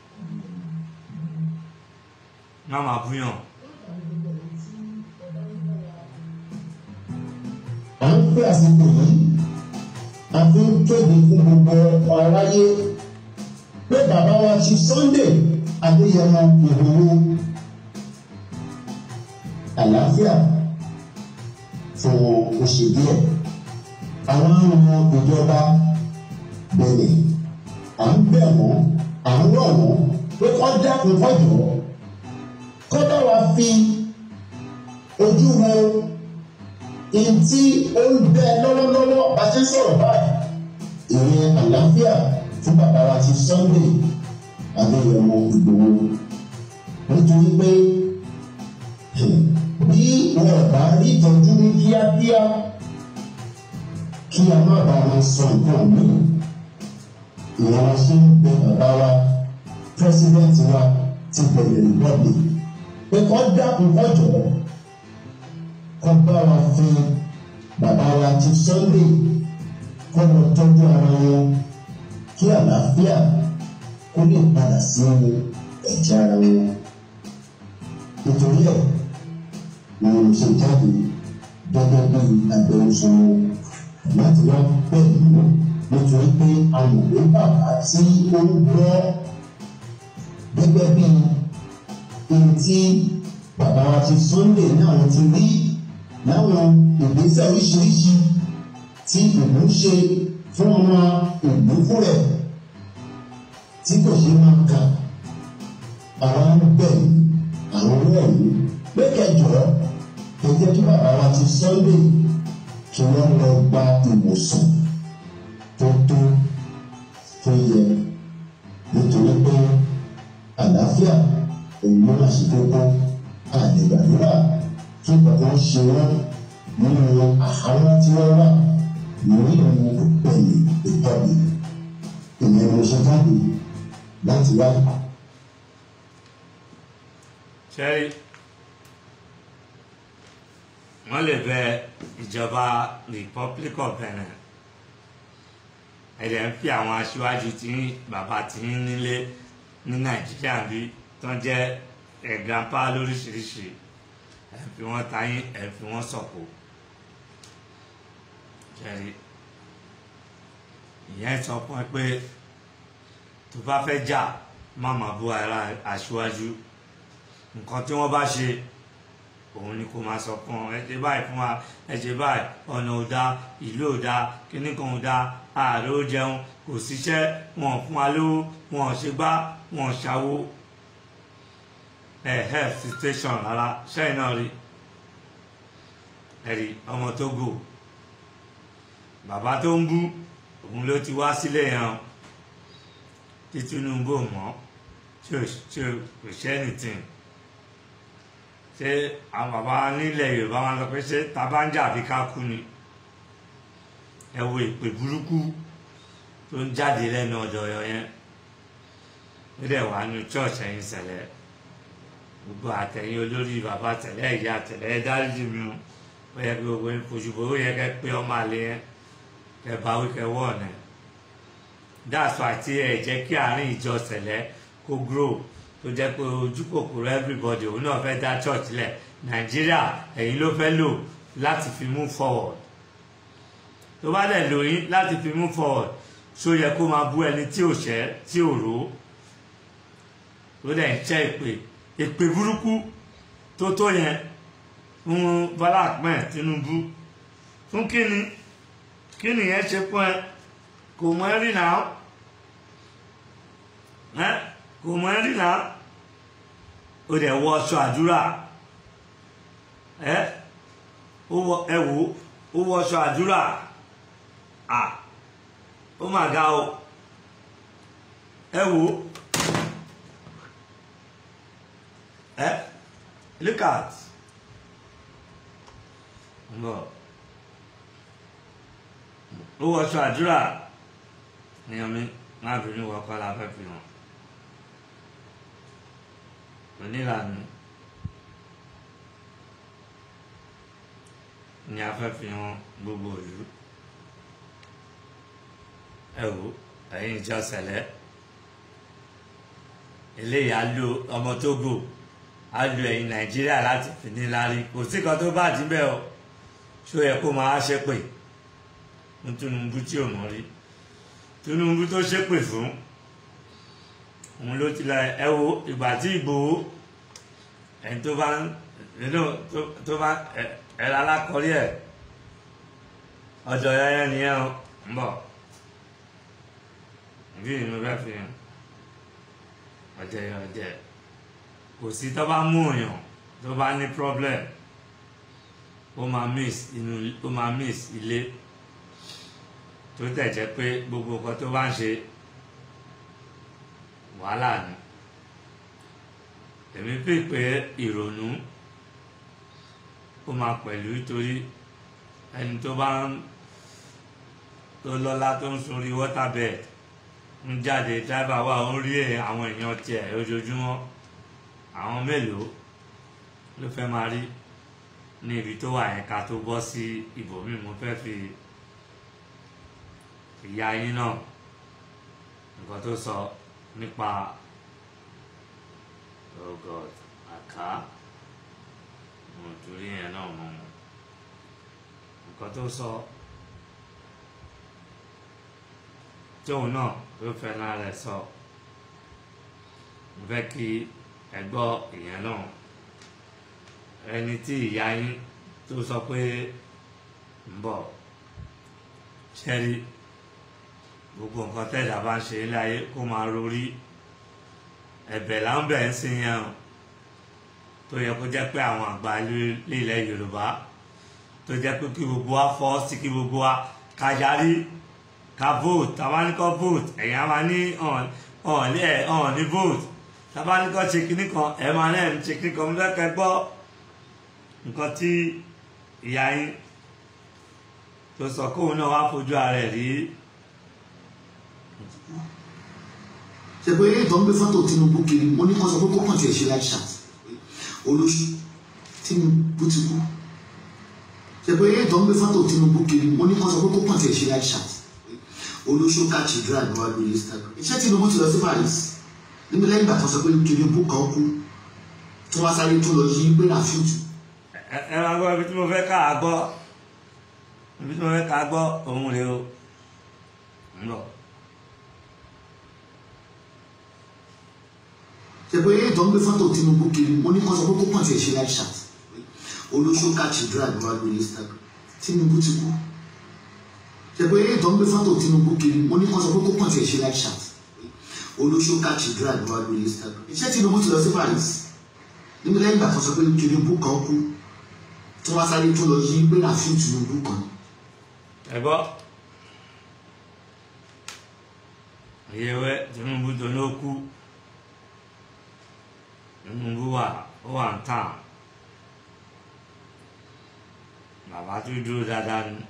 náà máa búyàn. à ń pè àsìkò yìí a fi ń kéde fún gbogbo aráyé pé bàbá wa ti Sunday Adéyẹmọ Ìgbòho àlàáfíà fún oṣù díẹ̀ àwọn arìnrìn ìjọba bẹ̀rẹ̀ à ń bẹ̀ wọ́n à ń rọ̀ wọ́n pé kọ́ dákun kọ́ jọ kọ́ bá wa fi ojú wo ìtí ó ń bẹ lọ́wọ́lọ́wọ́ bá ti ń sọ̀rọ̀ báyìí ìrìn àlàáfíà fún bàbá wa ti Sunday Adéyẹmọ Ìgbòho nítorí pé bí wọn ò bá rí ìtọ́jú ní kíákíá kí a má bàa máa sọ nǹkan míì ìyẹn la ṣe ń bẹ bàbá wa pírẹsidẹ́ǹtì wa ti bẹ̀rẹ̀ lọ́bì pé kọ́ dákun kọ́ jọ̀ọ́ kọ́ bá wa fi bàbá wa ti Sunday kọ́ lọ tọ́jú ara wọn kí àlàáfíà kó lè padà sí ẹ̀jẹ̀ ara wọn. nítorí ẹ̀ ni mo ṣe jáde gẹ́gẹ́ bí agbẹnusọ wọn láti wá pẹ̀lú nítorí pé amòwe bàbá tí ó ń gbọ́ gẹ́gẹ́ bí ohun tí bàbá wa ti Sunday ní àwọn ti rí láwọn ìgbésẹ̀ oríṣiríṣi tí ìlú ń ṣe fún ọmọ ìlú fún rẹ̀ tí kò ṣe máa kà àwọn ń bẹ̀ àwọn wọ̀nyí pé kẹjọ ẹ jẹ́ kí bàbá wa ti Sunday kí wọ́n lọ gba ìwòsàn tó tó tó yẹ nítorí pé àlàáfíà òun ló máa ṣe kókó àdìgbàdúrà kí kankan ṣe wọ́n nínú àhámọ́ tí wọ́n wà lórí ìrìn òpèlè ìtọ́bi ìyẹn mo ṣe jáde láti wá. ṣẹ́rí wọ́n lè bẹ ìjọba Republic of Benin ẹ̀dẹ̀ ń fi àwọn aṣíwájú tí bàbá tí ń nílé ní Nàìjíríà bí tán jẹ́ ẹ̀gbápá lóríṣiríṣi ẹ̀ fi wọ́n tayín ẹ̀ fi wọ́n sọ̀kò ṣẹ́rí ìyẹn sọ fún ẹ pé tó bá fẹ́ jà má má bú ara aṣíwájú nǹkan tí wọ́n bá ṣe òun ni kò máa sọ fún ọ ẹ ṣe báyìí fún wa ẹ ṣe báyìí ọ̀nà ò dáa ìlú ò dáa kíní kan ò dáa ààrẹ ó jẹun kò síṣẹ́ wọn ò fún wa lówó wọn ò ṣe gbá wọn ò ṣàwo ẹ health situation rárá ṣẹ́yìn náà rí ẹ̀rí ọmọ Tógò bàbá tó ń bú òun ló ti wá sílé yẹn tí Tinubu mọ́ tí ò kò ṣe anything ṣé àwọn bàbá nílẹ̀ Yorùbá wọn sọ pé ṣé tabanja àbí ká kú ni ẹ wo ìpè burúkú tó ń jáde lẹ́nu ọ̀dọ̀ ọ̀yọ́ yẹn ó dẹ̀ wà nínú church ẹ̀yìn sẹ̀lẹ̀ gbogbo àtẹ̀yìn olórí bàbá tẹ̀lé ìyá tẹ̀lé ẹ dáríjì mi o ó yẹ kí gbogbo yín fojú bò ó yẹ kẹ́ pé ọmọ àlè yẹn kẹ́ bá wí kẹ́ wọ̀ ọ̀nà that's why tí ẹ jẹ́ kí àárín ìjọ sẹ̀lẹ̀ kó grow tó jẹ́ pé ojú kòkòrò everybody òun náà fẹ́ dá church lẹ̀ nàìjíríà ẹ̀yin ló fẹ́ lò láti fi move forward tó bá dẹ̀ lò yín láti fi move forward ṣó yẹ kó máa bú ẹni tí ò ṣẹ́ tí ò ró tó dẹ̀ ń ṣẹ́ ìpè ìpè burúkú tó tó yẹn fún Bọ́lá Ahmed Tinubu fún kíni kíni yẹn ṣe fún ẹ kò mọ ẹ rí náà ẹ kò mọ ẹ rí náà ó dẹ̀ wọ aṣọ àdúrà ẹ ó wọ ẹ wò ó wọ aṣọ àdúrà à ó mà ga o ẹ wò ẹ look at mbọ ó wọ aṣọ àdúrà níyàn mi má bínú wọkọ la fẹ́ fi hàn onílànà ni a fẹ́ fi hàn gbogbo ìlú ẹ wò ẹ̀yin ìjọ sẹ̀lẹ̀ eléyìí á lo ọmọ Tógò á lo ẹ̀yin Nàìjíríà láti fi ní lárí kò sí kan tó bá dín bẹ́ẹ̀ o ṣó yẹ kó máa ṣépè fún Tinubu tí ò mọ̀ rí Tinubu tó ṣépè fún òun ló ti la ẹ wo ìgbà tí Ìgbòho ẹni tó bá ń nínú tó bá ẹ lálákọrí ẹ ọjọ́ yẹn nìyẹn o ń bọ̀ bí inú bẹ fi hàn ọjọ́ yẹn ọjọ́ kò sí tó bá mú òyàn tó bá ní problem ó máa miss inú ó máa miss ilé tó tẹ̀ jẹ́ pé gbogbo nǹkan tó bá ń ṣe wàhálà ni èmi fi pé ìrònú ó máa pẹ̀lú torí ẹni tó bá ń tó lọ́lá tó ń sunrí waterbed ń jáde dáìbà wà ó ń rí àwọn èèyàn tiẹ̀ ojoojúmọ́ àwọn mélòó ló fẹ́ máa rí ní ibi tó wà yẹn ká tó bọ́ sí ibòmíì mo fẹ́ fi ìyá yín náà nǹkan tó sọ nípa oh god àká mo torí yẹn náà mọ nǹkan tó sọ tóun náà ló fẹ́ náà rẹ̀ sọ mo fẹ́ kí ẹ gbọ́ ìyẹn náà ẹni tí ìyá yín tó sọ pé ń bọ̀ ṣẹ́rí gbogbo nǹkan tẹ̀dá bá ń ṣe ilé ayé kó máa rorí ẹ̀bẹ̀ là ń bẹ̀ ń sin yẹn o tó yẹ kó jẹ́ pé àwọn àgbà ilẹ̀ Yorùbá tó jẹ́ pé kí gbogbo wa fọ́ sí kí gbogbo wa ká yarí ká vote tàbá ní kọ́ vote ẹ̀yin á máa ní ọ̀n ní ẹ̀ ọ̀n ní vote tàbá ní kọ́ ṣe kinní kan ẹ̀ máa náà ń ṣe kinní kan mo fẹ́ kẹ́ gbọ́ nǹkan tí ìyá yín tó sọ kóun náà wá fojú ara ẹ̀ rí ṣèpé eré ìtọ́ ń gbé fọ́tò Tinubu kiri mo ní kó sọ pé kó kàn tiẹ̀ ṣe live chat olóṣù Tinubu ti kú ṣèpé eré ìtọ́ ń gbé fọ́tò Tinubu kiri mo ní kó sọ pé kó kàn tiẹ̀ ṣe live chat olóṣù cathedral ní wàá lórí Instagram iṣẹ́ Tinubu ti lọ sí Paris níbi lẹ́yìn ìgbà tó sọ pé Tinubu kan kú tí wọ́n sáré tó lọ yí pé ràfíùtù ẹ ẹ máa gbọ́ ibi tí mo fẹ́ ká a gbọ́ ibi tí mo fẹ́ ká a gbọ́ òun rèé o ń bọ̀. ṣèpé eré ìtọ́ ń gbé fọ́tò Tinubu kiri mo ní kó sọ pé kó kàn tiẹ̀ ṣe live chat olóṣù cathedral ní wàá lórí Instagram Tinubu ti kú ṣèpé eré ìtọ́ ń gbé fọ́tò Tinubu kiri mo ní kó sọ pé kó kàn tiẹ̀ ṣe live chat olóṣù cathedral ní wàá lórí Instagram iṣẹ́ Tinubu ti lọ sí Paris níbi lẹ́yìn ìgbà tó sọ pé Tinubu kan kú tí wọ́n sáré tó lọ yí pé ràfíù Tinubu kan ẹ gbọ́ ìyẹwẹ Tinubu tó ló kú Tinubu wà ó wà ń tàn bàbá tó dúró dáadáa ni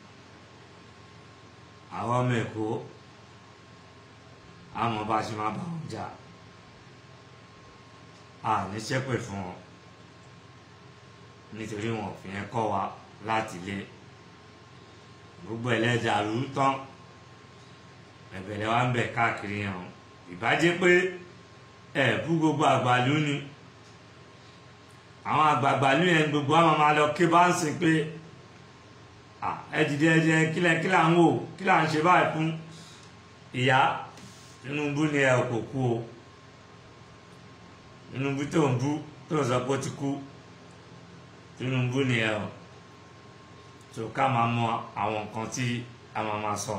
àwọn ọmọ Èkó àmọ́ bá a ṣe máa bá wọn jà a ní ṣépè fún wọn nítorí wọn ò fi yẹn kọ́ wa láti lé gbogbo ẹlẹ́dàrú tán ẹ̀bẹ̀rẹ̀ wa ń bẹ̀ káàkiri yẹn o ìbájẹ́ pé ẹ̀ bú gbogbo àgbàlú ni àwọn àgbààgbàlú yẹn gbogbo àwọn máa lọ ké bá ń sìn pé ẹ dìde ẹ dìde kílẹ̀ kílẹ̀ à ń wò kílẹ̀ à ń ṣe báyìí fún ìyá Tinubu ni ẹ kò kú o Tinubu tó ń bú tó ń sọ pé ó ti kú Tinubu ni ẹ o tó ká máa mọ àwọn nǹkan tí a máa máa sọ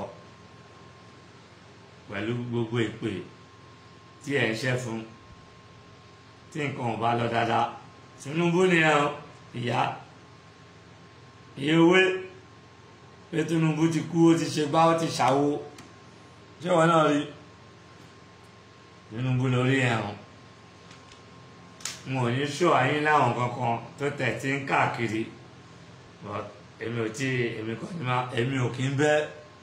pẹ̀lú gbogbo ìpè tí ẹ̀ ń ṣẹ́ fún tí nǹkan ò bá lọ dáadáa Tinubu ni ẹ o ìyá iye owó pé Tinubu ti kú ó ti ṣe gbá ó ti ṣàwo ṣé wọn náà rí Tinubu lórí ẹ̀hún mo ò ní ṣó ayé láwọn kankan tó tẹ̀ tí ń káàkiri but èmi ò tí èmi kò ní máa èmi ò kí ń bẹ́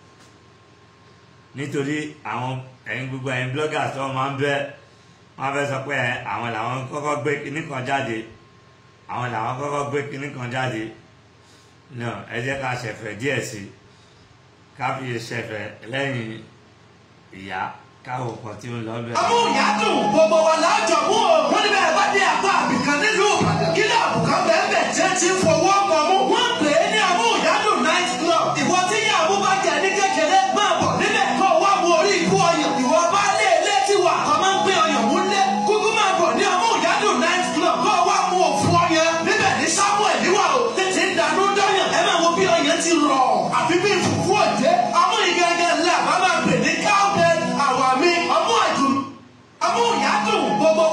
nítorí àwọn ẹ̀yin gbogbo ẹ̀yin bloggers tó máa ń bẹ́ wọ́n fẹ́ sọ pé àwọn làwọn kọ́kọ́ gbé kinní kan jáde àwọn làwọn kọ́kọ́ gbé kinní kan jáde no ẹ jẹ́ ká ṣẹ̀fẹ̀ díẹ̀ sí i ká fi ṣẹ̀fẹ̀ lẹ́yìn ìyá káwọ̀ kan tí ó ń lọ bẹ̀rẹ̀. amúyàdùn gbogbo wa lájọ mú o wọn ní bẹ́ẹ̀ bá dé apá àbìkan nílùú Ìbàdàn kí ní àbùkán bẹ́ẹ̀ bẹ́ẹ̀ jẹ́ ti ń fọwọ́ pọ̀ mú. wọ́n pè é ní amúyàdùn night club ìwọ tí yàgò bá jẹ ní kékeré máa bọ̀ níbẹ̀ kó wá wo orí ikú ọyàn ìwọ bá lé ilé tí wà kọ́ máa ń gbé ọyàn mú lé kúkú máa bọ̀ ní amúyàdùn night club kó wá mú òfu ọyàn níbẹ̀ ní Samuel níwà o tètè ń dànù dọ́yàn ẹ máa wo bí ọyàn ti rọ̀ àfi bí ìfùfú òjé amúyigẹ́gẹ́ ńlá bá máa pè ní cowbell àwa mi ọmú àdùn amúyàdùn gbogbo.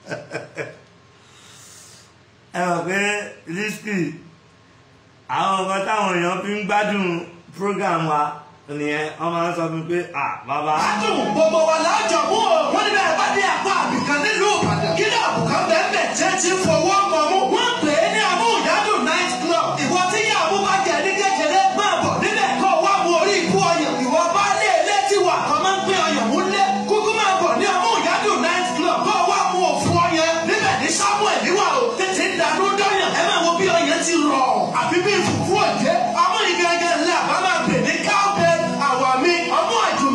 ẹ mọ̀ pé risky àwọn nǹkan táwọn èèyàn fi ń gbádùn program wa nìyẹn wọ́n máa ń sọ fún mi pé ah bàbá Adùn gbogbo wa lájọ mú o. Wọ́n ní bẹ́ẹ̀ bá dé apá àbìkan nílùú Ìbàdàn. Kí ní àbùkán bẹ́ẹ̀ jẹ́ ti ń fọwọ́ pọ̀ mú. Wọ́n pè é ní amúyàdùn night club. Ìwọ tí yàgò bá jẹ ní kékeré máa bọ̀ níbẹ̀ kó wá mu orí ikú ọyàn. Ìwọ bá lé ilé tí wà kọ́ máa ń gbé ọyàn mú lé. Kúkú máa bọ̀ ní amúyàdùn night club. Kó wá mu òfu ọyàn. Níbẹ̀ ní Samuel níwà o. Tètè ń dànù dọ́yàn. Ẹ máa wo bí ọyàn ti rọ̀. Àfi bí ìfùfú òjé. Amúyigẹ́gẹ́ ńlá bá máa pè ní cowbell àwa mi ọmú àdùn.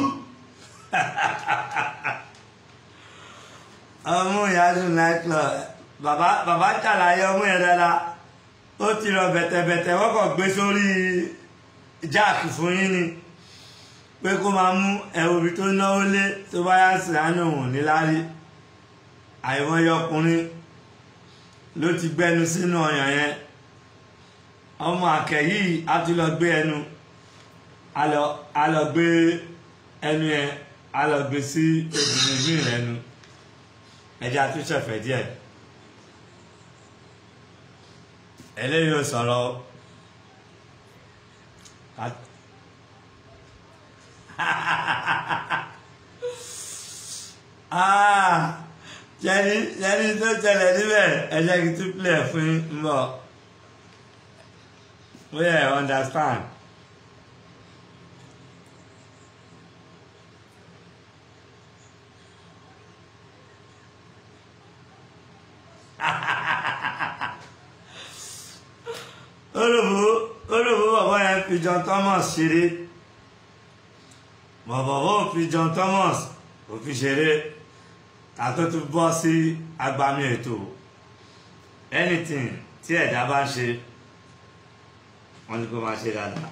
ọmú ìyáàdùn nightclub bàbá bàbá ṣàlàyé ọmú yẹn dáadáa ó ti rọ bẹ̀tẹ̀bẹ̀tẹ̀ wọ́n kàn gbé sórí jáàkì fún yín ni pé kó máa mú ẹ̀rù ibi tó náwó lé tó bá yá sí àánú òun níláárí àìmọye ọkùnrin ló ti gbẹnu sínú ọyàn yẹn ọmọ àkẹ́ yìí á tún lọ gbé ẹnu á lọ á lọ gbé ẹnu yẹn á lọ gbé sí obìnrin míì lẹ́nu ẹjẹ́ àtúnṣẹ̀fẹ̀ díẹ̀ eléyìí ò sọ̀rọ̀ o. Ká- Ah, jẹ́ni jẹ́ni tó tẹ̀lé níbẹ̀ ẹ jẹ́ kí n tún play ẹ̀ fún yín ń bọ̀ bóyá ẹ understand. olùbó olùbó bàbá yẹn fi John Thomas ṣeré bàbá ò fi John Thomas ò fi ṣeré ká tó tún bọ́ sí agbami ètò anything tí ẹ̀dá bá ń ṣe wọ́n ní kó máa ṣe dáadáa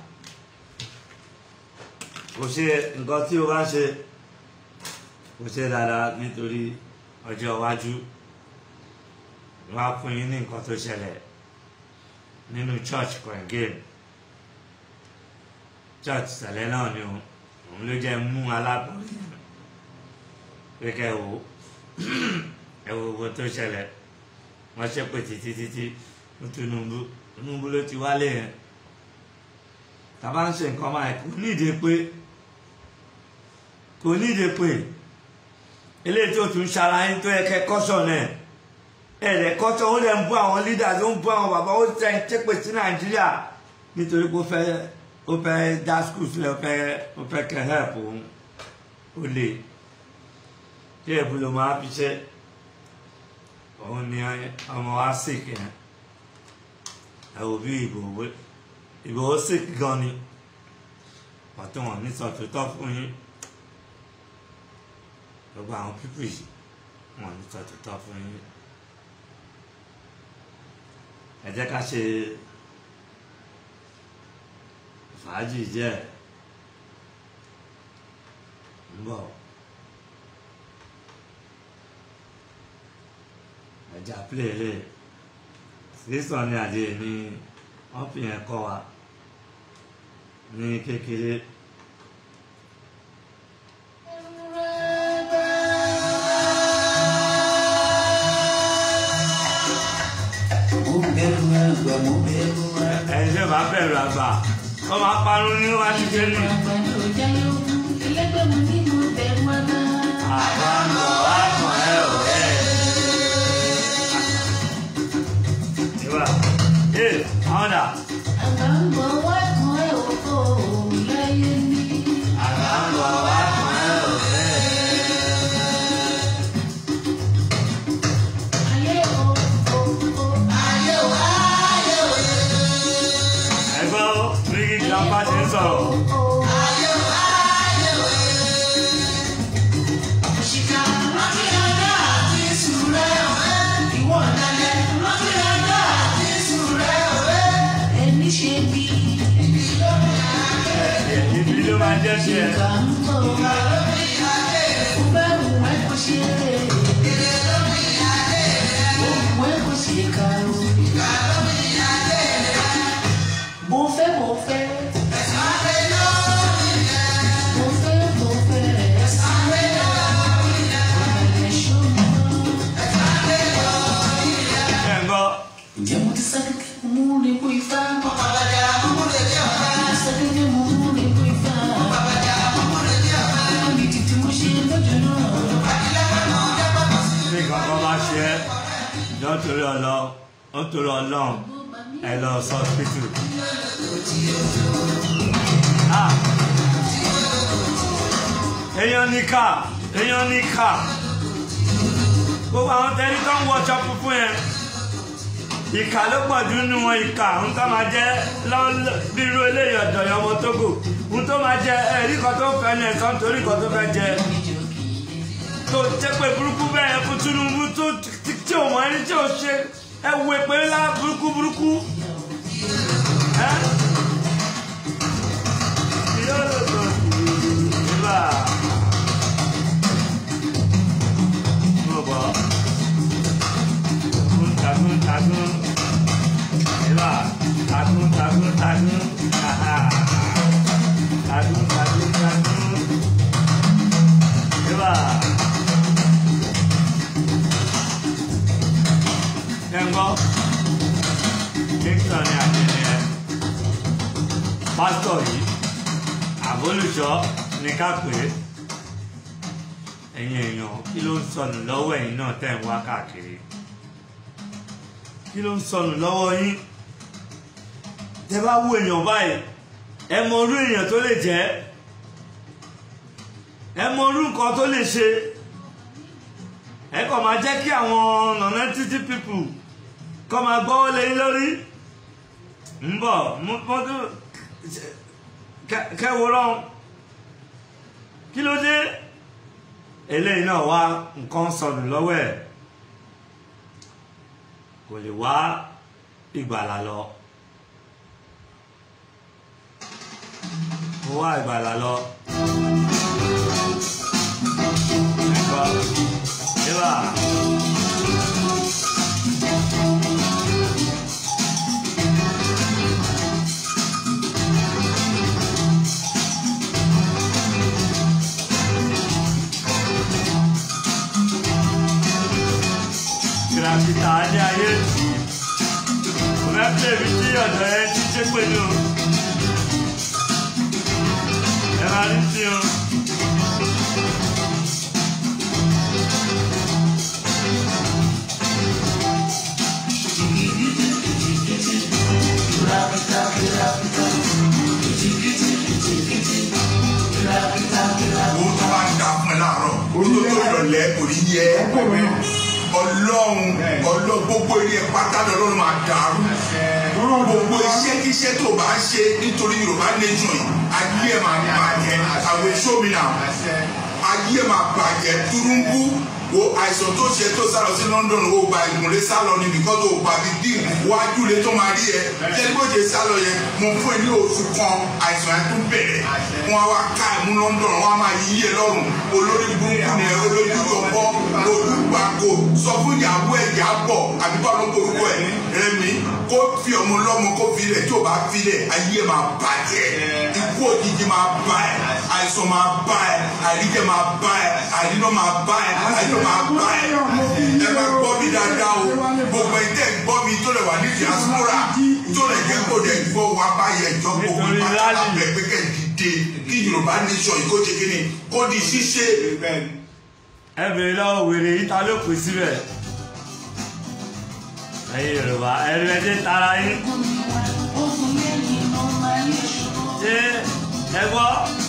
kò ṣe nǹkan tí o bá ń ṣe kò ṣe dáadáa nítorí ọjọ́ iwájú wọ́n á fún yín ní nǹkan tó ṣẹlẹ̀ nínú church coin game church tẹ̀lé náà ni òun òun ló jẹ́ mú alábọ̀rí pé kẹ́ ẹ wò ó ẹ wo owó tó ṣẹlẹ̀ wọ́n ṣe pé títí títí fún Tinubu Tinubu ló ti wálé yẹn tàbá ń ṣe nǹkan máa kò nídìí pé kò nídìí pé eléyìí tó tún ṣara yín tó yẹ kẹ́ kọ́ṣọ̀ náà ẹ̀rẹ̀ kọ́tọ̀ ó lẹ̀ ń bú àwọn leaders ó ń bú àwọn bàbá ó tẹ̀ ń tẹ́pẹ̀ sí nàìjíríà nítorí pé ó fẹ́ ó fẹ́ dá school sílẹ̀ ó fẹ́ ó fẹ́ kẹ́ help òun ó lè tí èbú ló máa fi ṣe òun ni ọmọ wa sick yẹn ẹ wò bí ìbò ìbò ó sick gan ni ọ̀tún wọn ní sọ̀tútọ́ fún yín gbogbo àwọn pípì yìí wọn ní sọ̀tútọ́ fún yín ẹ jẹ́ ká ṣe fàájì jẹ́ ń bọ̀ ẹja pílẹ̀lẹ̀ sísọ ní àdé ní wọ́n fi yẹn kọ́ wa ní kékeré ẹni tí ó bá bẹ̀rù àgbà ó máa parun ní wájú kéré àbá ń bọ̀ wá kàn ẹ́ ò ẹ́ ìwà ee àwọn dà àbá ń bọ̀ wá kàn ẹ́ ò ẹ́ ẹgbẹ́ ó ní kí grandpa ṣe ń sọ̀rọ̀. Ibi ló máa jẹ́ sí ẹ. Mo fẹ́ mo fẹ́. Mo fẹ́ mo fẹ́. Ẹ ń gbọ́. Ǹjẹ́ mo ti sáré kí mo mú ní kú ifá? Mo ti sáré kí mo mú ní kú ifá. Mo ní títí mo ṣe lọ́jọ́ náà. Bí kankan bá ṣe ẹ́, jọ torí ọlọ́, ó torí ọlọ́run, ẹ lọ sọ hospital. Ah! Èèyàn ní ká, èèyàn ní ká. Gbogbo àwọn tẹ́lí tó ń wọṣọ funfun yẹn. Ìkà ló pọ̀ jù nínú wọn ìkà, ń tó máa jẹ́ lọ́- bí irú eléyìí ọ̀dọ̀ yẹn ọmọ Tógò. Ń tó máa jẹ ẹ̀rí kan tó fẹ́ ní ẹ̀sán torí kan tó fẹ́ jẹ tó jẹ́ pé burúkú bẹ́ẹ̀ fún Tinubu tó tí tí ò mọ ẹni tí ò ṣe ẹ wo èpè ńlá burúkú burúkú. ẹ́ yóò lò tó ìgbà. mo bọ̀ kúńtà kúńtà gbọ́ Kingston ní àjẹni ẹ pásítọ̀ yìí àbólùṣọ́ ní ká pè é ẹ̀yin èèyàn kí ló ń sọnù lọ́wọ́ ẹ̀yin náà tẹ̀ ń wá káàkiri kí ló ń sọnù lọ́wọ́ yín tẹ bá wo èèyàn báyìí ẹ mọ orú èèyàn tó lè jẹ́ ẹ mọ orú nǹkan tó lè ṣe ẹ kàn máa jẹ́ kí àwọn non-entity people kọ́ máa gbọ́wọ́ lẹ́yìn lórí ń bọ̀ mọ́tò kẹwòrán kí ló dé eléyìí náà wá nǹkan sọnù lọ́wọ́ ẹ̀ kò lè wá ìgbàlà lọ kò wá ìgbàlà lọ. Ẹ̀gbọ́n, Eva. kìràkìtà ní ayé kò fẹ́ pè mí tí ọ̀dọ̀ ẹ ti ṣe pé ní o ẹ máa rí sí o. owó tó bá ń da fún ẹ láàárọ̀ owó tó tó ìrọ̀lẹ́ kò ní yẹ ọlọ́run ọlọ́ gbogbo ilé ẹ pátá lọ́lọ́run máa dàrú gbogbo iṣẹ́ kíṣẹ́ tó bá ń ṣe nítorí yorùbá nation yìí ayé ẹ máa bàjẹ́ àwọn èso mi náà ayé ẹ máa bàjẹ́ túrúńbú wo àìsàn tó ṣe tó sálọ sí London wo gba ìgúnlé sálọ ni because o gba bíi dín wájú lé tó máa rí ẹ jẹ́ni bó ṣe sálọ yẹn mo fún ẹ ní oṣù kan àìsàn yẹn tún bẹ̀rẹ̀ wọn á wá ká ẹ mú London wọn á máa yí yẹ lọ́rùn olórí burúkú ni ẹ olórí yọ̀bọ olùgbàgbò sọ fún ìyàwó ẹ yà bọ̀ àbí bá ló gbórúkọ ẹ rẹmi kó fi ọmọ lọ́mọ kó fi lẹ̀ tí o bá fi lẹ̀ ayé ẹ máa bàjẹ́ ikú òjijì máa bá ẹ àìsàn máa bá ẹ àìríjẹ máa bá ẹ àìríná máa bá ẹ àìríná máa bá ẹ ẹ bá gbọ́ mi dáadáa o gbogbo ẹ tẹ́ gbọ́ mi tó lè wà ní diaspora tó lè jẹ́ kó lè gbọ́ wa báyẹ̀ jọ gbogbo Nítorí ìpàtàkì rally. bẹ̀ pé kẹ́ dìde kí Yorùbá nation yìí kó ṣe kí ni kó di ṣíṣe. ẹ bèrè lọ́wọ́ wèrè yìí ta ló pè síbẹ̀ ẹ̀yin yorùbá ẹ̀rí ẹ̀jẹ̀ tara yín ṣé ẹ gbọ́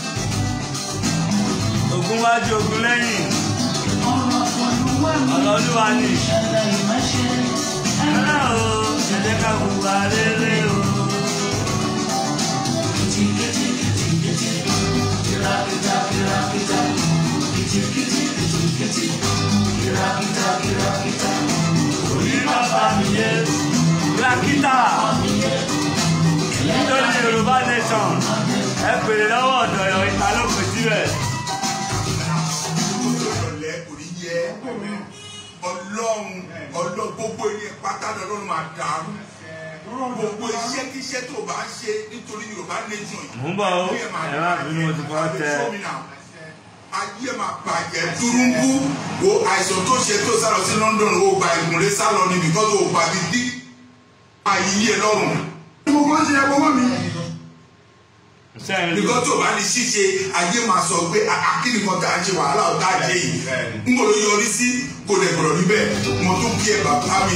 ogun wájú ogun lẹ́yìn ọlọ́lúwa ni ẹ̀rọ o ẹ̀jẹ̀ ká hùwà rere o. Orí bàbá mi yé Rakita nítorí Yorùbá nation ẹ pèrè lọ́wọ́ ọ̀dọ̀ ẹ̀yọ́ ìta ló pè síbẹ̀. ìrọ̀lẹ́ kò ní yẹ ọlọ́run ọlọ́ gbogbo ilé pátá lọ́lọ́run máa dàrú gbogbo iṣẹ́ kíṣẹ́ tó bá ń ṣe nítorí Yorùbá nation yìí. Mò ń bọ̀ o, ẹ má bínú, mo ti fọwọ́ tẹ. ayé máa bàjẹ́ túrúńbú wo àìsàn tó ṣe tó sálọ sí London wo gba ìgúnlé sálọ ni because o gba bíi dín ayé ẹ lọ́rùn. mo máa ń ṣe ẹ̀kọ́ mọ́ mi Sẹ́yìn nìkan tó bá ní ṣíṣe ayé máa sọ pé akíni kan tá a ṣe wàhálà ọ̀tá jẹ yìí n kò lè yọrí sí kò lè gbọ̀rọ̀ níbẹ̀ mo tún kí ẹ bàbá mi.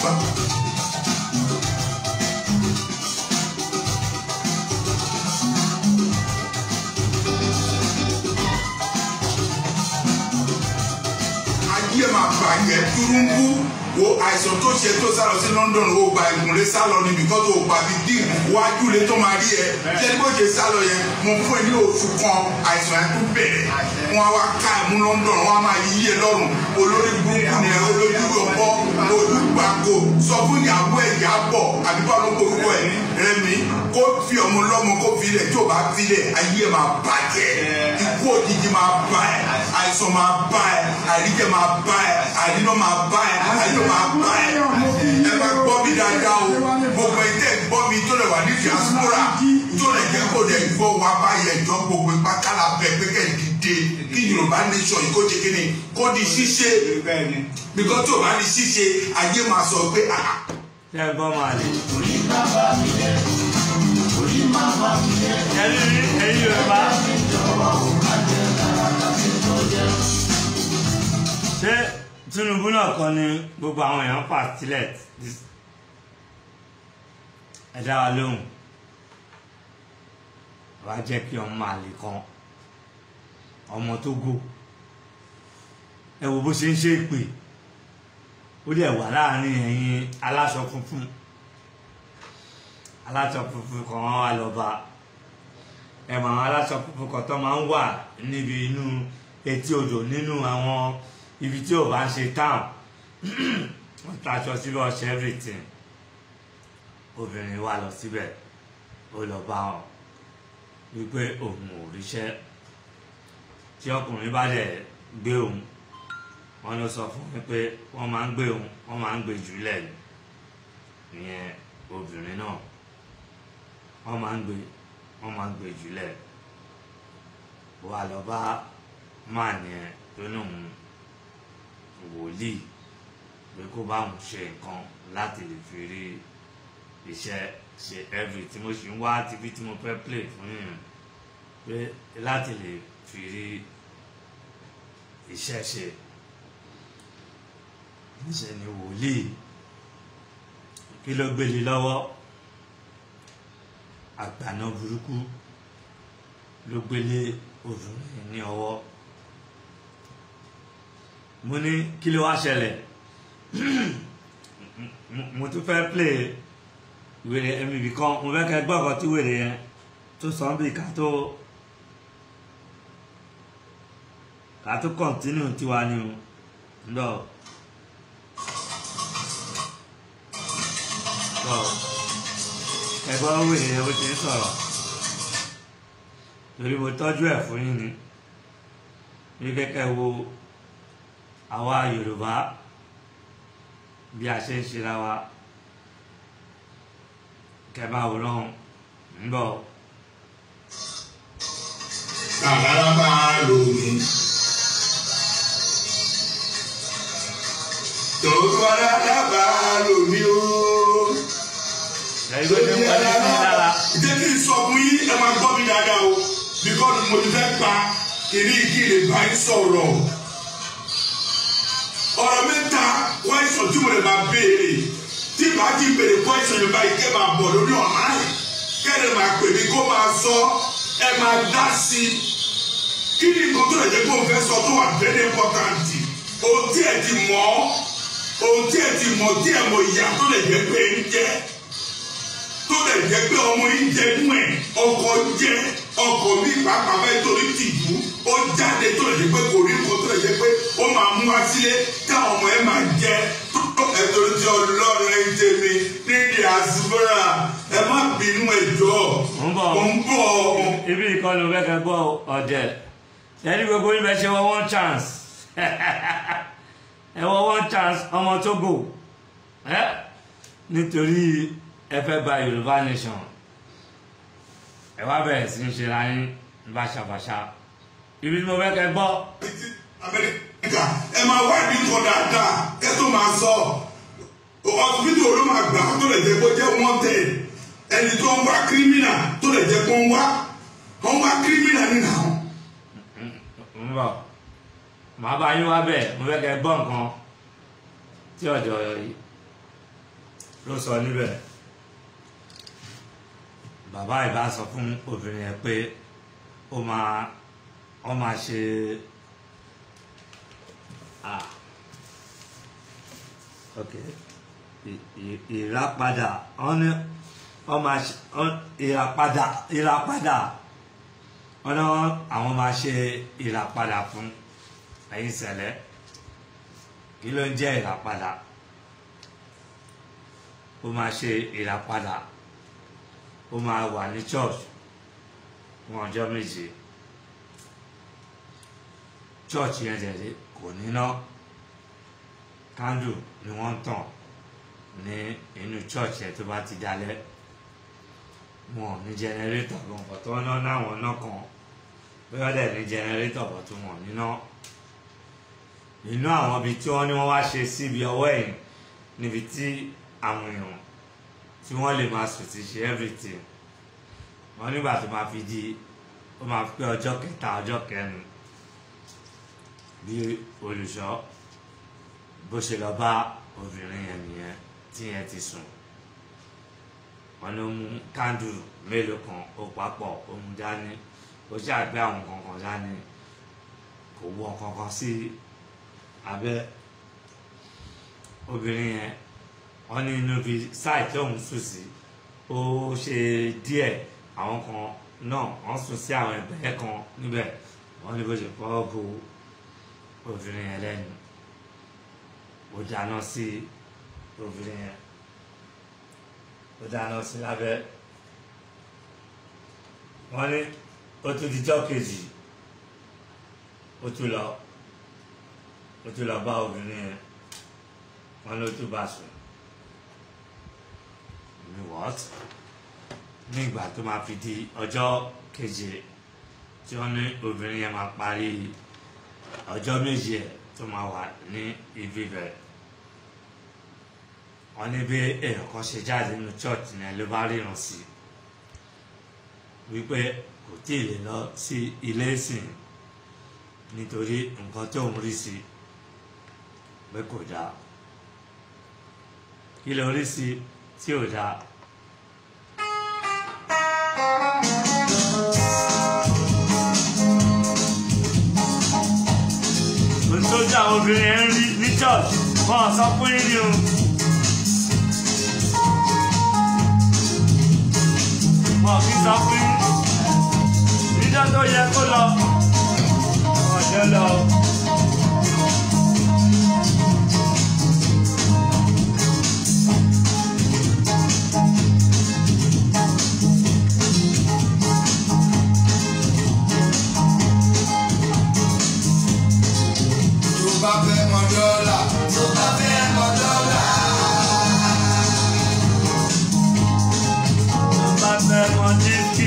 ayé máa bàjẹ́ túrúńbú wo àìsàn tó ṣe tó sálọ sí London wo gba ìgúnlé sálọ ni because o gba bíi dín wájú lé tó máa rí ẹ jẹ́ni bó ṣe sálọ yẹn mo fún ẹ ní oṣù kan àìsàn yẹn tún bẹ̀rẹ̀ wọn á wá ká ẹ mú London wọn á máa yí yẹ lọ́rùn olórí burúkú ni ẹ olójú yọ̀bọ olùgbàgbò sọ fún ìyàwó ẹ yà bọ̀ àbí bá ló gbórúkọ ẹ rẹmi kó fi ọmọ lọ́mọ kó fi lẹ̀ tí o bá fi lẹ̀ ayé ẹ máa bàjẹ́ ikú òjijì máa bá ẹ àìsàn máa bá ẹ àìríjẹ máa bá ẹ àìríná máa bá ẹ àìríná máa bá ẹ ẹ bá gbọ́ mi dáadáa o gbogbo ẹ tẹ́ gbọ́ mi tó lè wà ní diaspora tó lè jẹ́ kó lè gbọ́ wa báyẹ̀ jọ gbogbo ìpátálà bẹ̀ pé kẹ́ ẹ̀ dìde kí Yorùbá yorùbá nation yìí kó di kíni kó di ṣíṣe bẹ́ẹ̀ ni bíkọ́ tí ò bá di ṣíṣe ayé máa sọ pé ah ṣé ẹ gbọ́ máa lè. orí má bá mi jẹ́ orí má bá mi jẹ́ ẹ̀yin ẹ̀yin yorùbá jọ̀wọ́ ò má jẹ́ kàràkà tí tó jẹ́. ṣé tinubu náà kọ́ ni gbogbo àwọn èèyàn fà sílẹ̀ ẹ dá wa lóhùn wàá jẹ́ kí ọmọ máa lè kan ọmọ tó gò ẹ wo bó ṣe ń ṣe ìpè ó dẹ̀ wà láàrin ẹ̀yin aláṣọ funfun aláṣọ funfun kan wá lọ bá ẹ mọ àwọn aláṣọ funfun kan tó máa ń wà níbi inú etí odò nínú àwọn ibi tí ò bá ń ṣe town wọ́n taṣọ síbẹ̀ ọṣẹ everything obìnrin wa lọ síbẹ̀ ó lọ bá wọn wípé òun ò ríṣẹ́ tí ọkùnrin bá dẹ̀ gbé òun wọ́n ló sọ fún mi pé wọ́n máa ń gbé òun wọ́n máa ń gbé jùlẹ̀ ni ìyẹn obìnrin náà wọ́n máa ń gbé wọ́n máa ń gbé jùlẹ̀ wà lọ bá máà yẹn tó lóun wòlíì pé kó bá òun ṣe nǹkan láti lè fi rí iṣẹ́ ṣe every tí mo sì ń wá tv tí mo fẹ́ play fún yìnyín pé láti lè fi rí iṣẹ́ ṣe níṣẹ́ ni wòlíì kí ló gbélé lọ́wọ́ àgbàna burúkú ló gbélé obìnrin ní ọwọ́ mo ní kí ló wá ṣẹlẹ̀ mo tún fẹ́ play wèrè ẹ̀mí ibì kan mo fẹ́ kẹ́ gbọ́ ọ̀kan tí wèrè yẹn tó sọ ń bì ká tó ká tó kọ̀ntínú tiwa ni o ńlọ. ẹgbọ́n wèrè yẹn bó ti ń sọ̀rọ̀ torí mo tọ́jú ẹ̀ fún yín ni ní kẹ́kẹ́ wo àwa Yorùbá bí a ṣe ń ṣera wa kẹba òwúrọ̀ ń bọ̀. kàkàrà bá a lò mí. tòkọ́lá dábàá lò mí o. ẹ̀yin tó ti ń wọlé sí i lára jẹ́ kí n sọ fún yín ẹ máa gbọ́ mi dáadáa o bíkọ́ni mo ti fẹ́ pa kìnní kìnní bá ń sọ̀rọ̀. ọ̀rọ̀ mẹ́ta kwẹ́sọ̀n tí mo lè máa béèrè tí màá ti béèrè kwẹ́sọ̀n yẹn báyìí kẹ́ máa bọ̀ lórí ọ̀nà yìí kẹ́lẹ́ máa pè mí kó máa sọ ẹ máa dá sí i kí ni nǹkan tó lè jẹ́ kó o fẹ́ sọ tó wà very important ohun tí ẹ ti mọ̀ ohun tí ẹ ti mọ̀ tí ẹ mọ̀ ìyá tó lè jẹ́ pé ń jẹ́ tó lè jẹ́ pé ọmọ yìí jẹ nú ẹ̀ ọkọ jẹ ọkọ mi pàápàá bẹ́ẹ̀ torí tìjú ó jáde tó lè jẹ́ pé kò rí nǹkan tó lè jẹ́ pé ó máa mú wá sílé táwọn ọmọ ẹ̀ máa jẹ ẹ̀tọ́ tí ọlọ́run ẹ̀ ń tẹ̀mí nídìí àsìbọ́ra ẹ má bínú ẹ̀jọ́ Mo ń bọ̀. mo ń bọ̀ ibi ìkọlù fẹ́ kẹ́ gbọ́ ọ̀dẹ̀ ẹni gbogbo yín bẹ ṣe wọ one chance ẹ wọ one chance ọmọ Togo ẹ nítorí ẹ fẹ́ gba Yorùbá nation ẹ wá bẹ̀rẹ̀ sí í ṣe ra yín báṣabàṣa ibi tí mo fẹ́ kẹ́ gbọ́ amẹ́ríkà ẹ máa wá ìdí nǹkan dáadáa ẹ tó máa sọ ọsibítù ló máa gbà tó lè jẹ́ kó jẹ́ wanted ẹni tó ń wá kírímìnà tó lè jẹ́ kó ń wá wọ́n wá kírímìnà nínú àwọn. ń bọ̀ màá bá yín wá bẹ̀ mo fẹ́ kẹ́ gbọ́ nǹkan tí ọ̀dọ̀ yìí ló sọ níbẹ̀ bàbá ìbá sọ fún obìnrin yẹn pé ó máa ó máa ṣe ah ok ì- ì- ìràpadà wọ́n ní wọ́n máa ṣe wọ́n- ìràpadà ìràpadà wọ́n ní wọ́n- àwọn máa ṣe ìràpadà fún ẹ̀yin ṣẹlẹ̀ kí ló ń jẹ́ ìràpadà ó máa ṣe ìràpadà ó máa wà ní church fún ọjọ́ méje church yẹn tẹ̀lé kò níná candle ni wọ́n ń tàn ní inú church yẹn tó bá ti dalẹ̀ wọn ò ní generator gan ọ̀tọ̀ náà náwọn náà kan bóyá dẹ̀ ní jẹnẹrétọ̀ bọ̀ tó wọ̀n níná nínú àwọn ibi tí wọ́n ní wọ́n wá ṣe síbi ọwọ́ ẹ̀yìn níbi tí àwọn èèyàn tí wọ́n lè máa sùn ti ṣe everything wọ́n nígbà tó máa fi di ó máa pé ọjọ́ kẹta ọjọ́ kẹrin bí olùṣọ́ bó ṣe lọ bá obìnrin yẹn nìyẹn tí yẹn ti sùn wọ́n ló mú kándù mélòó kan ó papọ̀ ó mú dání ó ṣàgbé àwọn kankan dání kò wọ kankan sí abẹ́ obìnrin yẹn wọ́n ní inú bí sáì tí òun sùn sí ó ṣe díẹ̀ àwọn kan náà wọ́n sùn sí àwọn ẹgbẹ́ kan níbẹ̀ wọ́n ní bó ṣe fọwọ́ bo obìnrin yẹn lẹ́nu ó dáná sí obìnrin yẹn ó dáná sí lábẹ́ wọ́n ní ó tún dijọ́ kejì ó tún lọ ó tún lọ bá obìnrin yẹn wọ́n ló tún bá sùn ní what ní ìgbà tó máa fi di ọjọ́ keje tí wọ́n ní obìnrin yẹn máa parí ọjọ́ méje ẹ̀ tó máa wà ní ibi bẹ̀ wọ́n ní bí èèyàn kan ṣe jáde nínú church yẹn ló bá ríran sí wípé kò tí ì lè lọ sí ilé ìsìn nítorí nǹkan tó ń rí sí pé kò dáa kí ló rí sí tí ò dáa. ohun tó dá àwọn obìnrin yẹn ń rí ní church wọn ò sọ fún yín ni o. wọn kì í sọ fún yín níjọ́ tó yẹ kó lọ wọn jẹ́ lọ. tó bá fẹ́ mọ dọ́là tó bá fẹ́ mọ dọ́là. tó bá fẹ́ mọ dínkì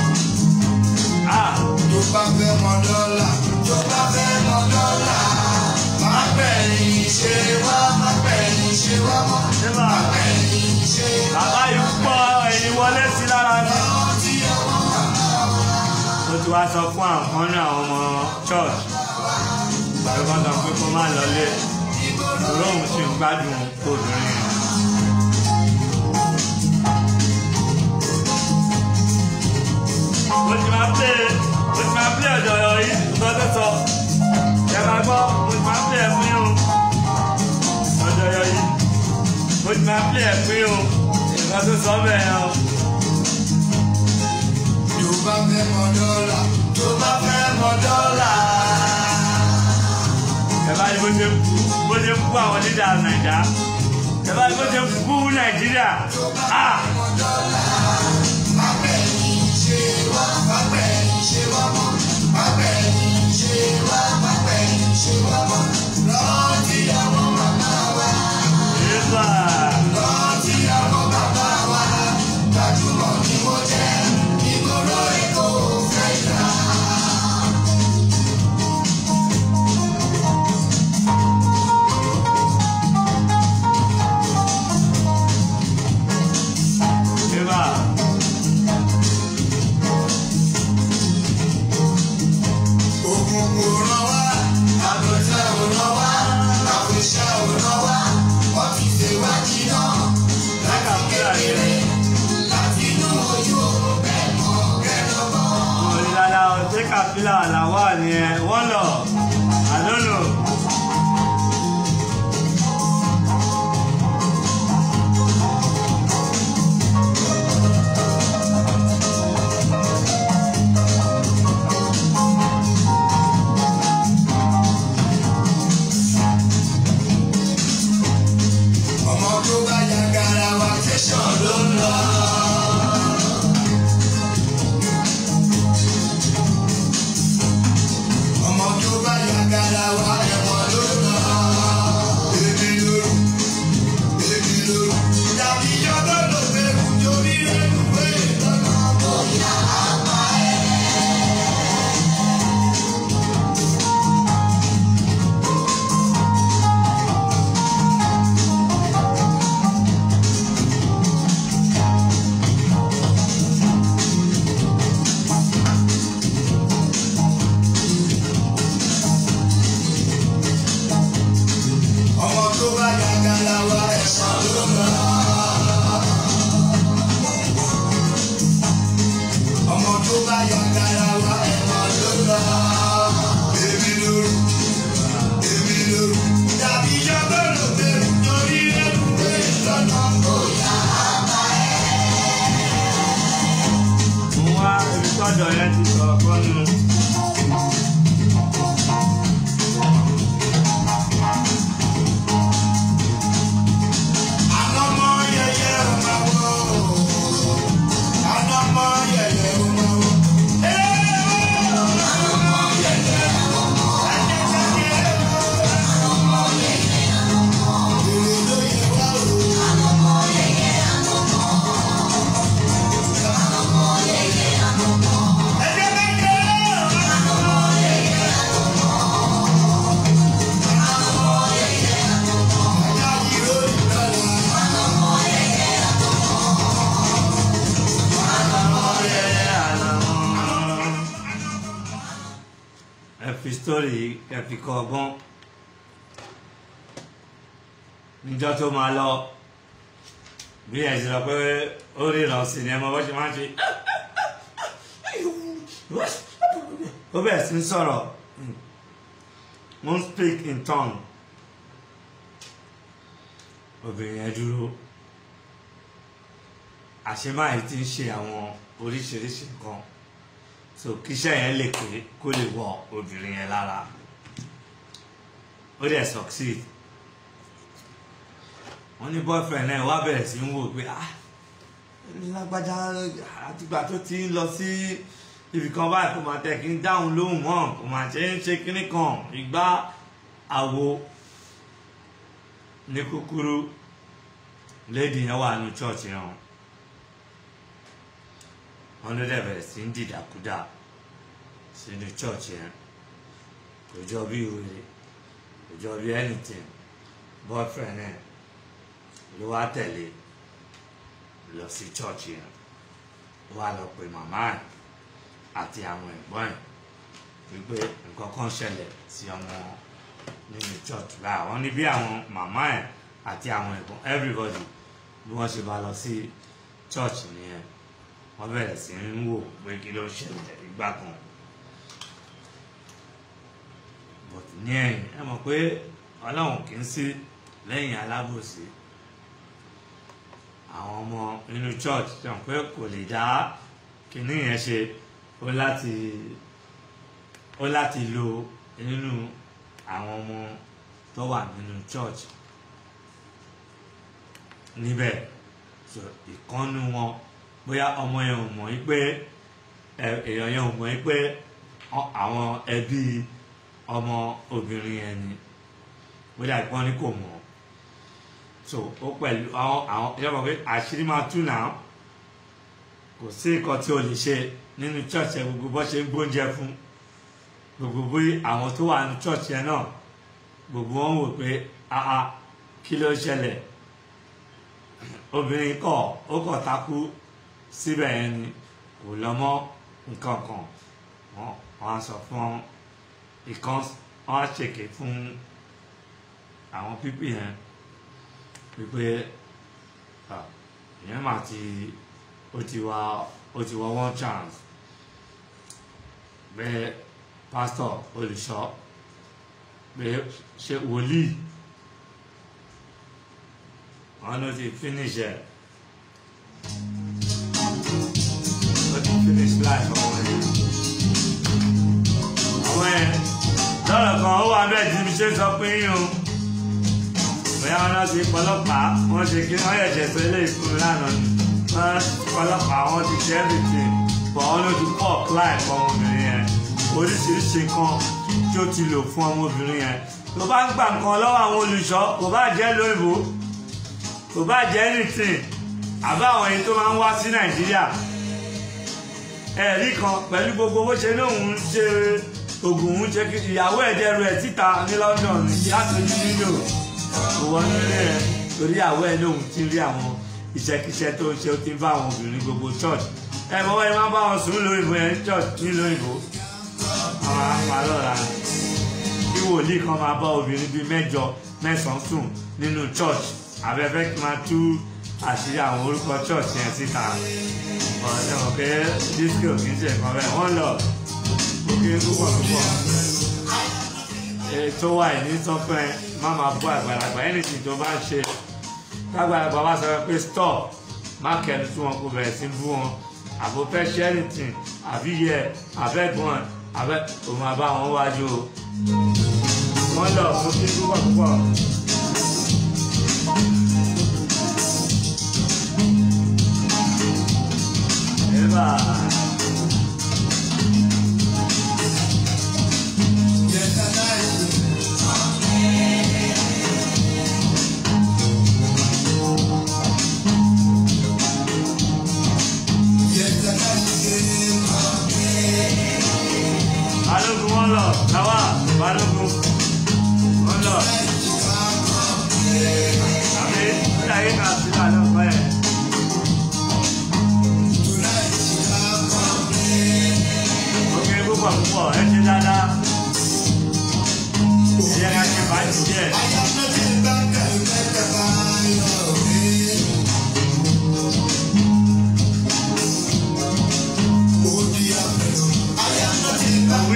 ah tó bá fẹ́ mọ dọ́là tó bá fẹ́ mọ dọ́là. má gbẹ̀yìn ṣe wá má gbẹ̀yìn ṣe wá mọ́. ṣé bá má gbẹ̀yìn ṣe wá. bàbá yìí pọ̀ ẹ̀yìn wọlé sí lára ni. rántí ọmọ bàbá wa. ó ti wá sọ fún àwọn kan ní àwọn ọmọ church ló bá sọ pé kó má lọlé ìró òun sì ń gbádùn obìnrin yẹn. mo ti máa pè mo ti máa pè ọ̀dọ̀ ọ̀rọ̀ yìí nǹkan tó sọ ẹ máa gbọ́ mo ti máa pè ẹ̀ fún yín o ọ̀dọ̀ ọ̀rọ̀ yìí mo ti máa pè ẹ̀ fún yín o nǹkan tó sọ bẹ́ẹ̀ yẹn o. tó bá fẹ́ mọ dọ́là tó bá fẹ́ mọ dọ́là. ẹ bá ní bó ṣe kú bó ṣe kú àwọn lídà nàìjà ẹ bá ní bó ṣe kú nàìjíríà ah má gbẹ̀yìn ṣe wá má gbẹ̀yìn ṣe wá mọ́. má gbẹ̀yìn ṣe wá má gbẹ̀yìn ṣe wá mọ́. rántí àwọn bàbá wa. yéésà rántí àwọn bàbá wa. gbajúmọ̀ ni mo jẹ́ ìgboro èkó fẹ́ ìlà. yéésà òkùnkùn ràn wá àbẹ̀tẹ̀ ò ràn wá àfẹsẹ̀ ò ràn wá wọ́n ti ṣe wá jìnnà láti kékeré láti inú ojú bẹ́ẹ̀ mọ́ kẹ́lọ́mọ́. òrìlàlà ọ̀tẹ́ kàfílà làwà ni ẹ wọ́n lọ àlónò. ọmọ tó bá yàgàrà wá tẹ̀sán ló ń lọ. ọmọ tó bá yàgàrà wá ẹ̀wọ̀n ló ń lọ. èmi lóru èmi lóru tàbí yọgọ́ ló bẹ̀rù torí rẹ̀ lùwẹ̀ lọ́nà bóyá àpá ẹ̀. pásítọ̀ yẹn ti sọ̀rọ̀ kan nù. Anamọ yẹyẹ ọmọwọ. Anamọ yẹyẹ ọmọwọ. ẹ fi sítórì ẹ fi kọ ọgbọ́n níjọ́ tó máa lọ bí ẹ ṣe lọ pé ó ríran sí ni ẹ mọ bó ṣe máa ń ṣe ó bẹ̀rẹ̀ sí ń sọ̀rọ̀ wọ́n speak in tongue obìnrin yẹn dúró àṣemáyé ti ń ṣe àwọn oríṣiríṣi nǹkan so kíṣẹ́ yẹn lè pé kó lè wọ obìnrin yẹn lára ó dẹ̀ succeed wọ́n ní boyfriend náà wá bẹ̀rẹ̀ sí ń wò pé ah lágbájá àtìgbà tó ti ń lọ sí ibì kan báyìí kò máa tẹ̀ kí n dáhùn lóhùn mọ́ kò máa ṣe ń ṣe kíní kan ìgbà àwo ní kúkúrú lady yẹn wà ní church yẹn o wọn ló dẹ̀ bẹ̀rẹ̀ sí ń dìdàkudà sínú church yẹn kò jọ bí wèrè kò jọ bí anything boyfriend ẹ̀ ló wá tẹ̀lé lọ sí church yẹn ó wá lọ pe màmá ẹ̀ àti àwọn ẹ̀gbọ́n ẹ̀ wípé nǹkan kan ṣẹlẹ̀ sí ọmọ nínú church báyìí àwọn ní bí àwọn màmá ẹ̀ àti àwọn ẹ̀gbọ́n everybody bí wọ́n ṣe bá lọ sí church nìyẹn wọ́n bẹ̀rẹ̀ sí ń wò pé kí ló ṣẹlẹ̀ ìgbà kan but ní ẹ̀yìn ẹ mọ̀ pé ọlọ́run kì í sí lẹ́yìn alábòsí àwọn ọmọ inú church ṣe hàn pé kò lè dá kinní yẹn ṣe ó láti ó láti lo nínú àwọn ọmọ tó wà nínú church níbẹ̀ so ìkọ́nú wọn bóyá ọmọ yẹn ò mọ̀ yí pé èèyàn yẹn ò mọ̀ yí pé àwọn ẹbí ọmọ obìnrin yẹn ni bóyá ìpọ́n ní kò mọ̀ so ó pẹ̀lú àwọn àwọn ìjọba pé àṣírí máa tú náà kò sí nǹkan tí o lè ṣe nínú church yẹn gbogbo bó ṣe ń gbóúnjẹ fún gbogbo bí àwọn tó wà nínú church yẹn náà gbogbo wọn wò pé àá kí ló ṣẹlẹ̀ obìnrin kọ̀ ó kọ̀ takú síbẹ̀ yẹn ni kò lọ mọ́ nǹkan kan wọ́n wọ́n á sọ fún ìkan wọ́n á ṣèké fún àwọn pípì yẹn wípé ìyẹn mà ti ó ti wá ó ti wá one chance bẹ́ẹ̀ pásítọ̀ olùṣọ́ bẹ́ẹ̀ ṣe wòlíì wọ́n ló ti finish ẹ̀. finish life ọmọ yẹn. ọmọ yẹn lọ́rọ̀ kan ó wà bẹ́ẹ̀ tí mi ṣe sọ pé yín o. bóyá wọn náà ti pọlọ́pàá wọ́n ṣe kí wọ́n yẹ̀jẹ̀ sọ ilé ìfún lánàá ni. wọ́n pọlọ́pàá wọ́n ti ṣe everything. bọ̀ wọ́n ló ti pọ̀ life ọmọbìnrin yẹn. oríṣiríṣi nǹkan tí ó ti lò fún ọmọbìnrin yẹn. tó bá ń gbà nǹkan lọ́wọ́ àwọn olùṣọ́ kò bá jẹ́ lóyìnbó kò bá jẹ́ anything àbá àwọn èyí tó máa ń wá sí nàìjíríà ẹ̀rí kan pẹ̀lú gbogbo bó ṣe ní òun ṣe oògùn òun ṣe kí ìyàwó ẹ̀dẹ̀ rẹ̀ síta ní London ní látọjú nílò kò wọ́n nílé rẹ̀ torí ìyàwó ẹ̀ lóun ti rí àwọn iṣẹ́kíṣẹ́ tó ń ṣe ó ti ń bá àwọn obìnrin gbogbo church ẹ̀ mọ́ wáyé máa ń bá wọn sùn lóyìnbó yẹn church nílò òyìnbó àwọn apalọ́ra kí wòlíì kan máa bá obìnrin bíi mẹ́jọ mẹ́sàn-án sùn nínú church abẹ́fẹ́ kí máa tú àṣírí àwọn orúkọ church yẹn síta ọ̀sẹ̀ mọ̀ pé disco kì í ṣe nǹkan bẹ́ẹ̀ wọ́n lọ òkè púpọ̀ púpọ̀ tó wà ní sọ́pẹ́ má máa bú àgbàlagbà anything tó bá ṣe tágbàlagbà bá sọ pé stop má kẹnu tí wọn kò bẹ̀rẹ̀ sí bú wọn àbò fẹ́ ṣe anything àbí yẹ àbẹ́gbọ́n àbẹ́ òun àbá wọn wájú o wọ́n lọ fún kí púpọ̀ púpọ̀. Eba. balógun wọn lọ káwá balógun wọn lọ àbí ìdáyé náà sí lànà ọgbà ẹ. òkè púpọ̀ púpọ̀ ẹ ṣe dáadáa ẹ yẹ ká ṣe báyìí díẹ̀. Wí.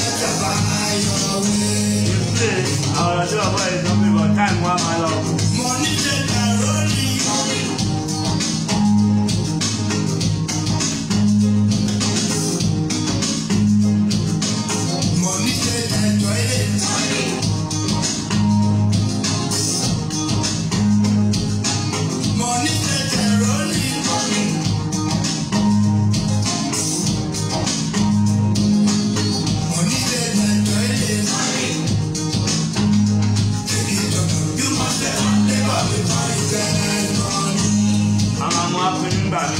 Ìpè àwọn ọ̀dọ́ ọ̀bọ̀ ìdánwò ìbọn táìmù wa máa lọ. Àwọn ọmọ afẹ́ni ń gbà mí.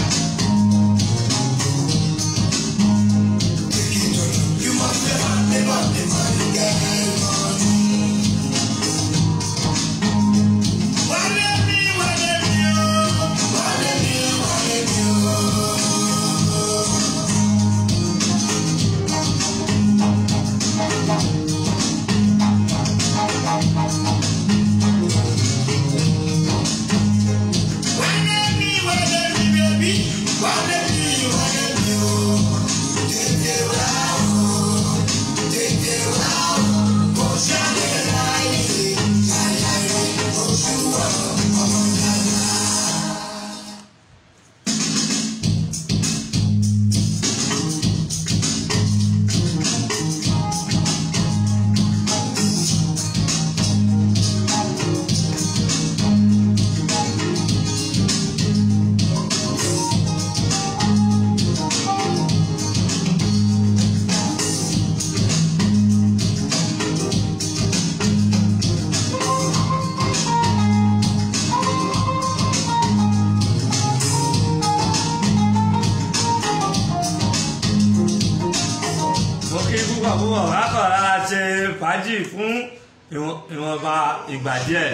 mo kí púpọ̀ púpọ̀ lákọ̀ọ́lá ṣe fàájì fún ìwọ̀n- ìwọ̀nba ìgbà díẹ̀.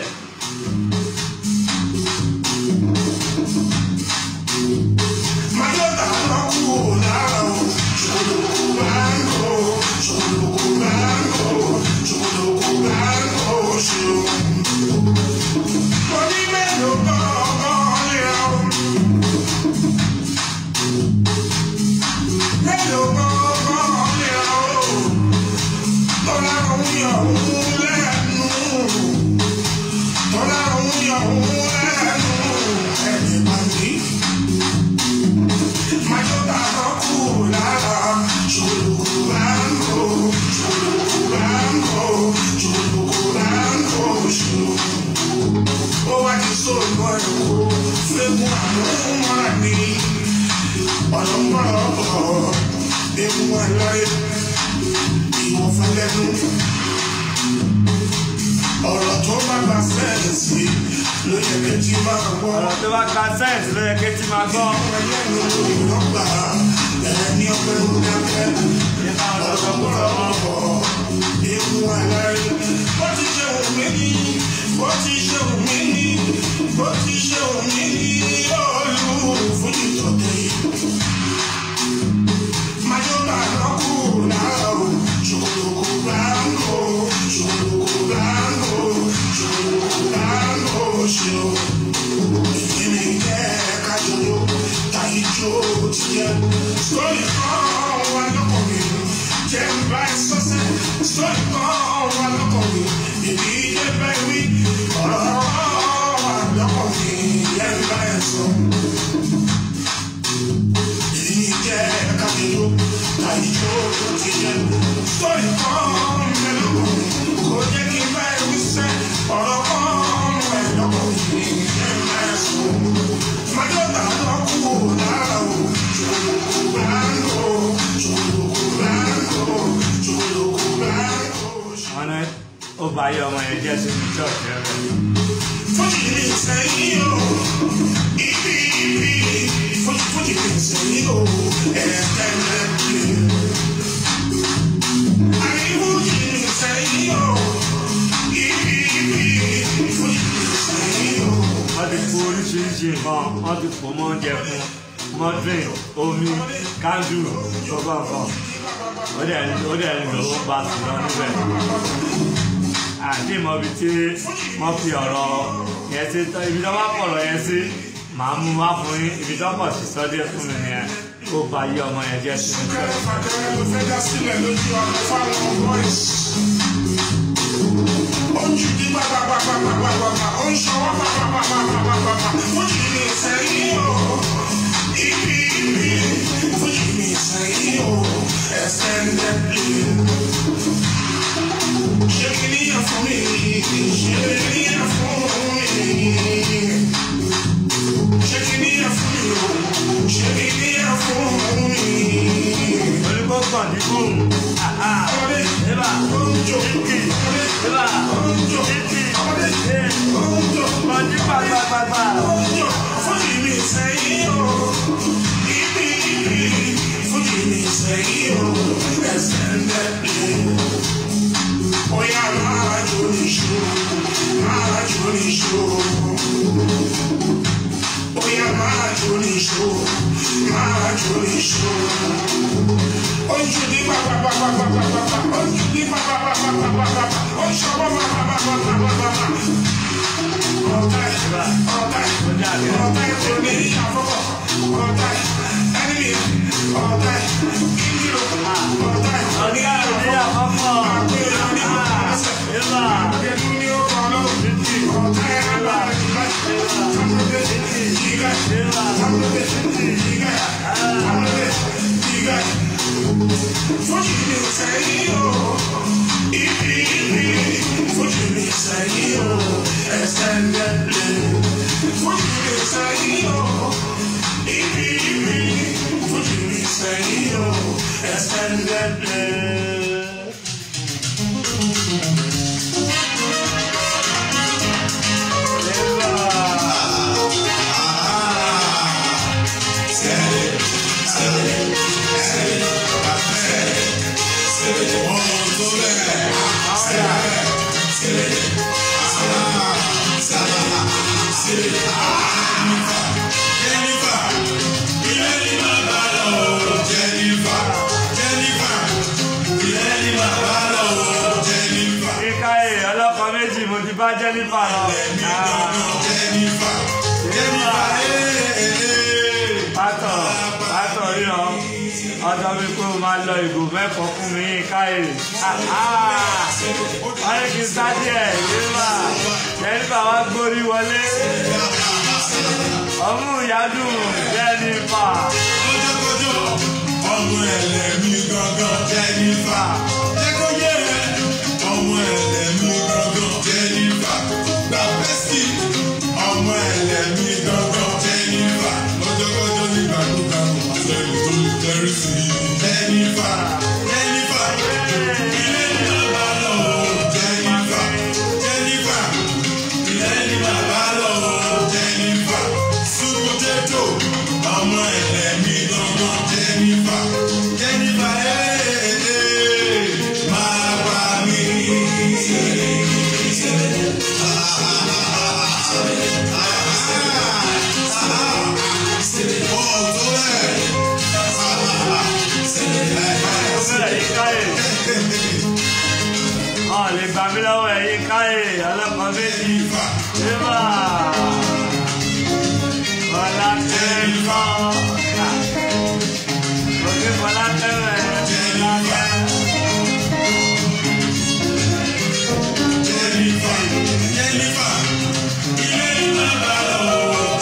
ọ̀rọ̀ tó bá gba sẹ́ẹ̀sì ló yẹ kí tí máa gbọ́. ọ̀rọ̀ tó bá ka sẹ́ǹsì ló yẹ kí tí máa gbọ́. ẹlẹ́nu ìrọ́gbà ẹni ọpẹ́ ń dákẹ́ nípa ọ̀rọ̀ tó kú lọ́wọ́. ewu alárí. bó ti ṣe wù mí ní bó ti ṣe wù mí ní bó ti ṣe wù mí ní olú fún ìtọ́tẹ́ yìí. Mayoba lọ́kù láàrú, ṣòkòlòkò báńgò, ṣòkòlòkò báńgò, ṣòkòlòkò báńgò ṣe o. Ìdílé jẹ́ kájọ́jọ́, tàyíjó ti jẹ́. Sọ́ọ̀lì kan wà lọ́kọ̀ mi, jẹ́ ń bá ẹ sọ́sẹ́. Sọ́ọ̀lì kan wà lọ́kọ̀ mi, ìdí jẹ́ bẹ́ẹ̀ wí. Ọ̀rọ̀ kan wà lọ́kọ̀ mi, jẹ́ ń bá ẹ sọ. àìjó tó ti jẹ. Sọ́ọ̀rì kan mẹ́lò kò jẹ́ kí n bá ẹbí sẹ́. Ọ̀rọ̀ kan mẹ́lọ́kọ̀ mi jẹ́ mẹ́sùn. Májọ́ta lọ kú lára o. Jòlókù báńgò, jòlókù báńgò, jòlókù báńgò. wọn ní ó bá yẹ ọmọ yẹn jẹ́ sínú church rẹ. Fújì ní sẹ́yìn o, ibi ibi, fújì fújì ní sẹ́yìn o, ẹ̀ẹ́dẹ́gbẹ̀rẹ̀. Àní fújì ní sẹ́yìn o, ibi ibi, fújì ní sẹ́yìn o. wọ́n ti kó oríṣiríṣi nǹkan wọ́n ti pò mọ́ oúnjẹ fún mọ́tìn omi kándù gbogbo nǹkan ó dẹ̀ ó dẹ̀ ń lò ó bá sí lọ níbẹ̀. àti ìmọ̀ ibi tí wọ́n fi ọ̀rọ̀ yẹn sí ibi tó bá pọ̀rọ̀ yẹn sí màá mú wá fún yín ibi tó pọ̀ sí sọ́dí fún mi nìyẹn ó bá yí ọmọ yẹn jẹ́ sínú church. Fàkẹ́rẹ́ ló fẹ́ dá sílẹ̀ lójú ọ̀nà fáwọn boys. Ó ń jùdí gbàgbàgbàgbàgbàgbà, ó ń ṣọwọ́ gbàgbàgbàgbàgbà. Fújì ní sẹ́yìn o, ibi ibi, fújì ní sẹ́yìn o, extended play. Ṣé kí ni yẹn fún mi? Ṣé kí ni yẹn fún mi? Ṣé kí ni yẹn fún mi o? Ṣé kí ni yẹn fún mi? onígbọ́gbọ̀n ní bóun ẹ̀bà kíkì ẹ̀bà kíkì ọdí gbàgbàgbàgbà. Fújì mi sẹ́yìn o, ibi ibi, fújì mi sẹ́yìn o, extended play. Oya máa jó níṣó, máa jó níṣó. Oya máa jó níṣó, máa jó níṣó. Ojú ní pàpàpàpàpàpàpà, ojú ní pàpàpàpàpàpà, oṣù ọmọ pàpàpàpàpàpà. Ọ̀tá ẹ̀, ọ̀tá ẹ̀, ọ̀tá ẹ̀ kò ní àfọwọ́. Ọ̀tá ẹ̀, ẹni mi, ọ̀tá ẹ̀, ìdílò, ọ̀tá ẹ̀, ọ̀gá ìdí àkọ́kọ́ àgbélé ní ọ̀sẹ̀. ẹ̀bà Àgbélé ní ọkọ̀ lọ. Ọ̀tá ẹ̀ lábà ìgbà. Àmúlé, ìgbà. Àmúlé, ìgbà. Àmúlé, ìgbà. Fújì ní sẹ́yìn o, ibi ibi, fújì ní sẹ́yìn o, extended play. Fújì ní sẹ́yìn o, ibi ibi, fújì ní sẹ́yìn o, extended play. kíkà ẹ̀ ọlọ́kọ méjì mo ti bá jẹ́nífà lọ. pátọ̀ pátọ̀ ríran ọjọ́ mi pé o máa lọ ìgò mẹ́kọ̀ọ́ fún mi ká èrè. wọ́n ní kí n sá díẹ̀ jẹ́nífà jẹ́nífà wá gbórí wọlé. ọmú ìyádùn jẹ́nífà. ọmọ ẹlẹ́mí gangan jẹ́nífà. jẹ́ kó yé ẹ. ọmọ ẹlẹ́mí gangan jẹ́nífà. gba pẹ́sì. ọmọ ẹlẹ́mí gangan jẹ́nífà. lọ́jọ́kọ́jọ́ nígbàdúgbà kò sẹ́ni tó lè tẹ́rí sí i. jẹ́nífà. jẹ́nífà. ilé ní bàbá lọ o. jẹ́nífà. jẹ́nífà. ilé ní bàbá lọ o. jẹ́nífà. sweet potato. ọmọ ẹlẹ́mí gangan jẹ́nífà. jẹ́nífà ee máa bá mi. bẹ́ẹ̀ yíká ẹ̀. ọ̀ lè gbà mí lọ́wọ́ ẹ̀ yíká ẹ̀ ọlọ́kọ méjì. Eba! Bọ́lá tẹ́lẹ̀ kọ́. Òkè bọ́lá tẹ́lẹ̀ bọ́lá tẹ́lẹ̀.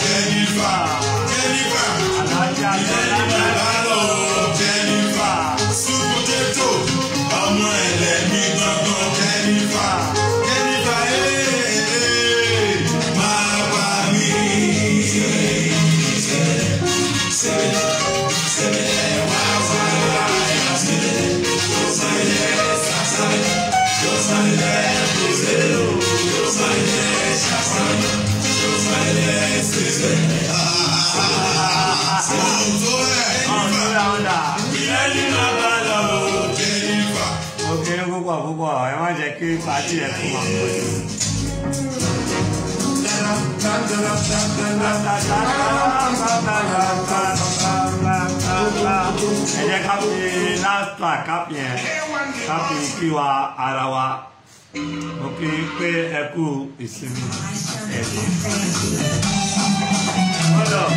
Alájà bọ́lá tẹ́lẹ̀. kí ní púpọ̀ púpọ̀ ẹ má jẹ́ kí pàtí ẹ̀ fún wa pọ̀ jù. ẹ jẹ́ ká fi last track ká fi yẹn ká fi kí wa ara wa mo kí i pé ẹ kú ìsinmi ẹ̀sìn. Hold on.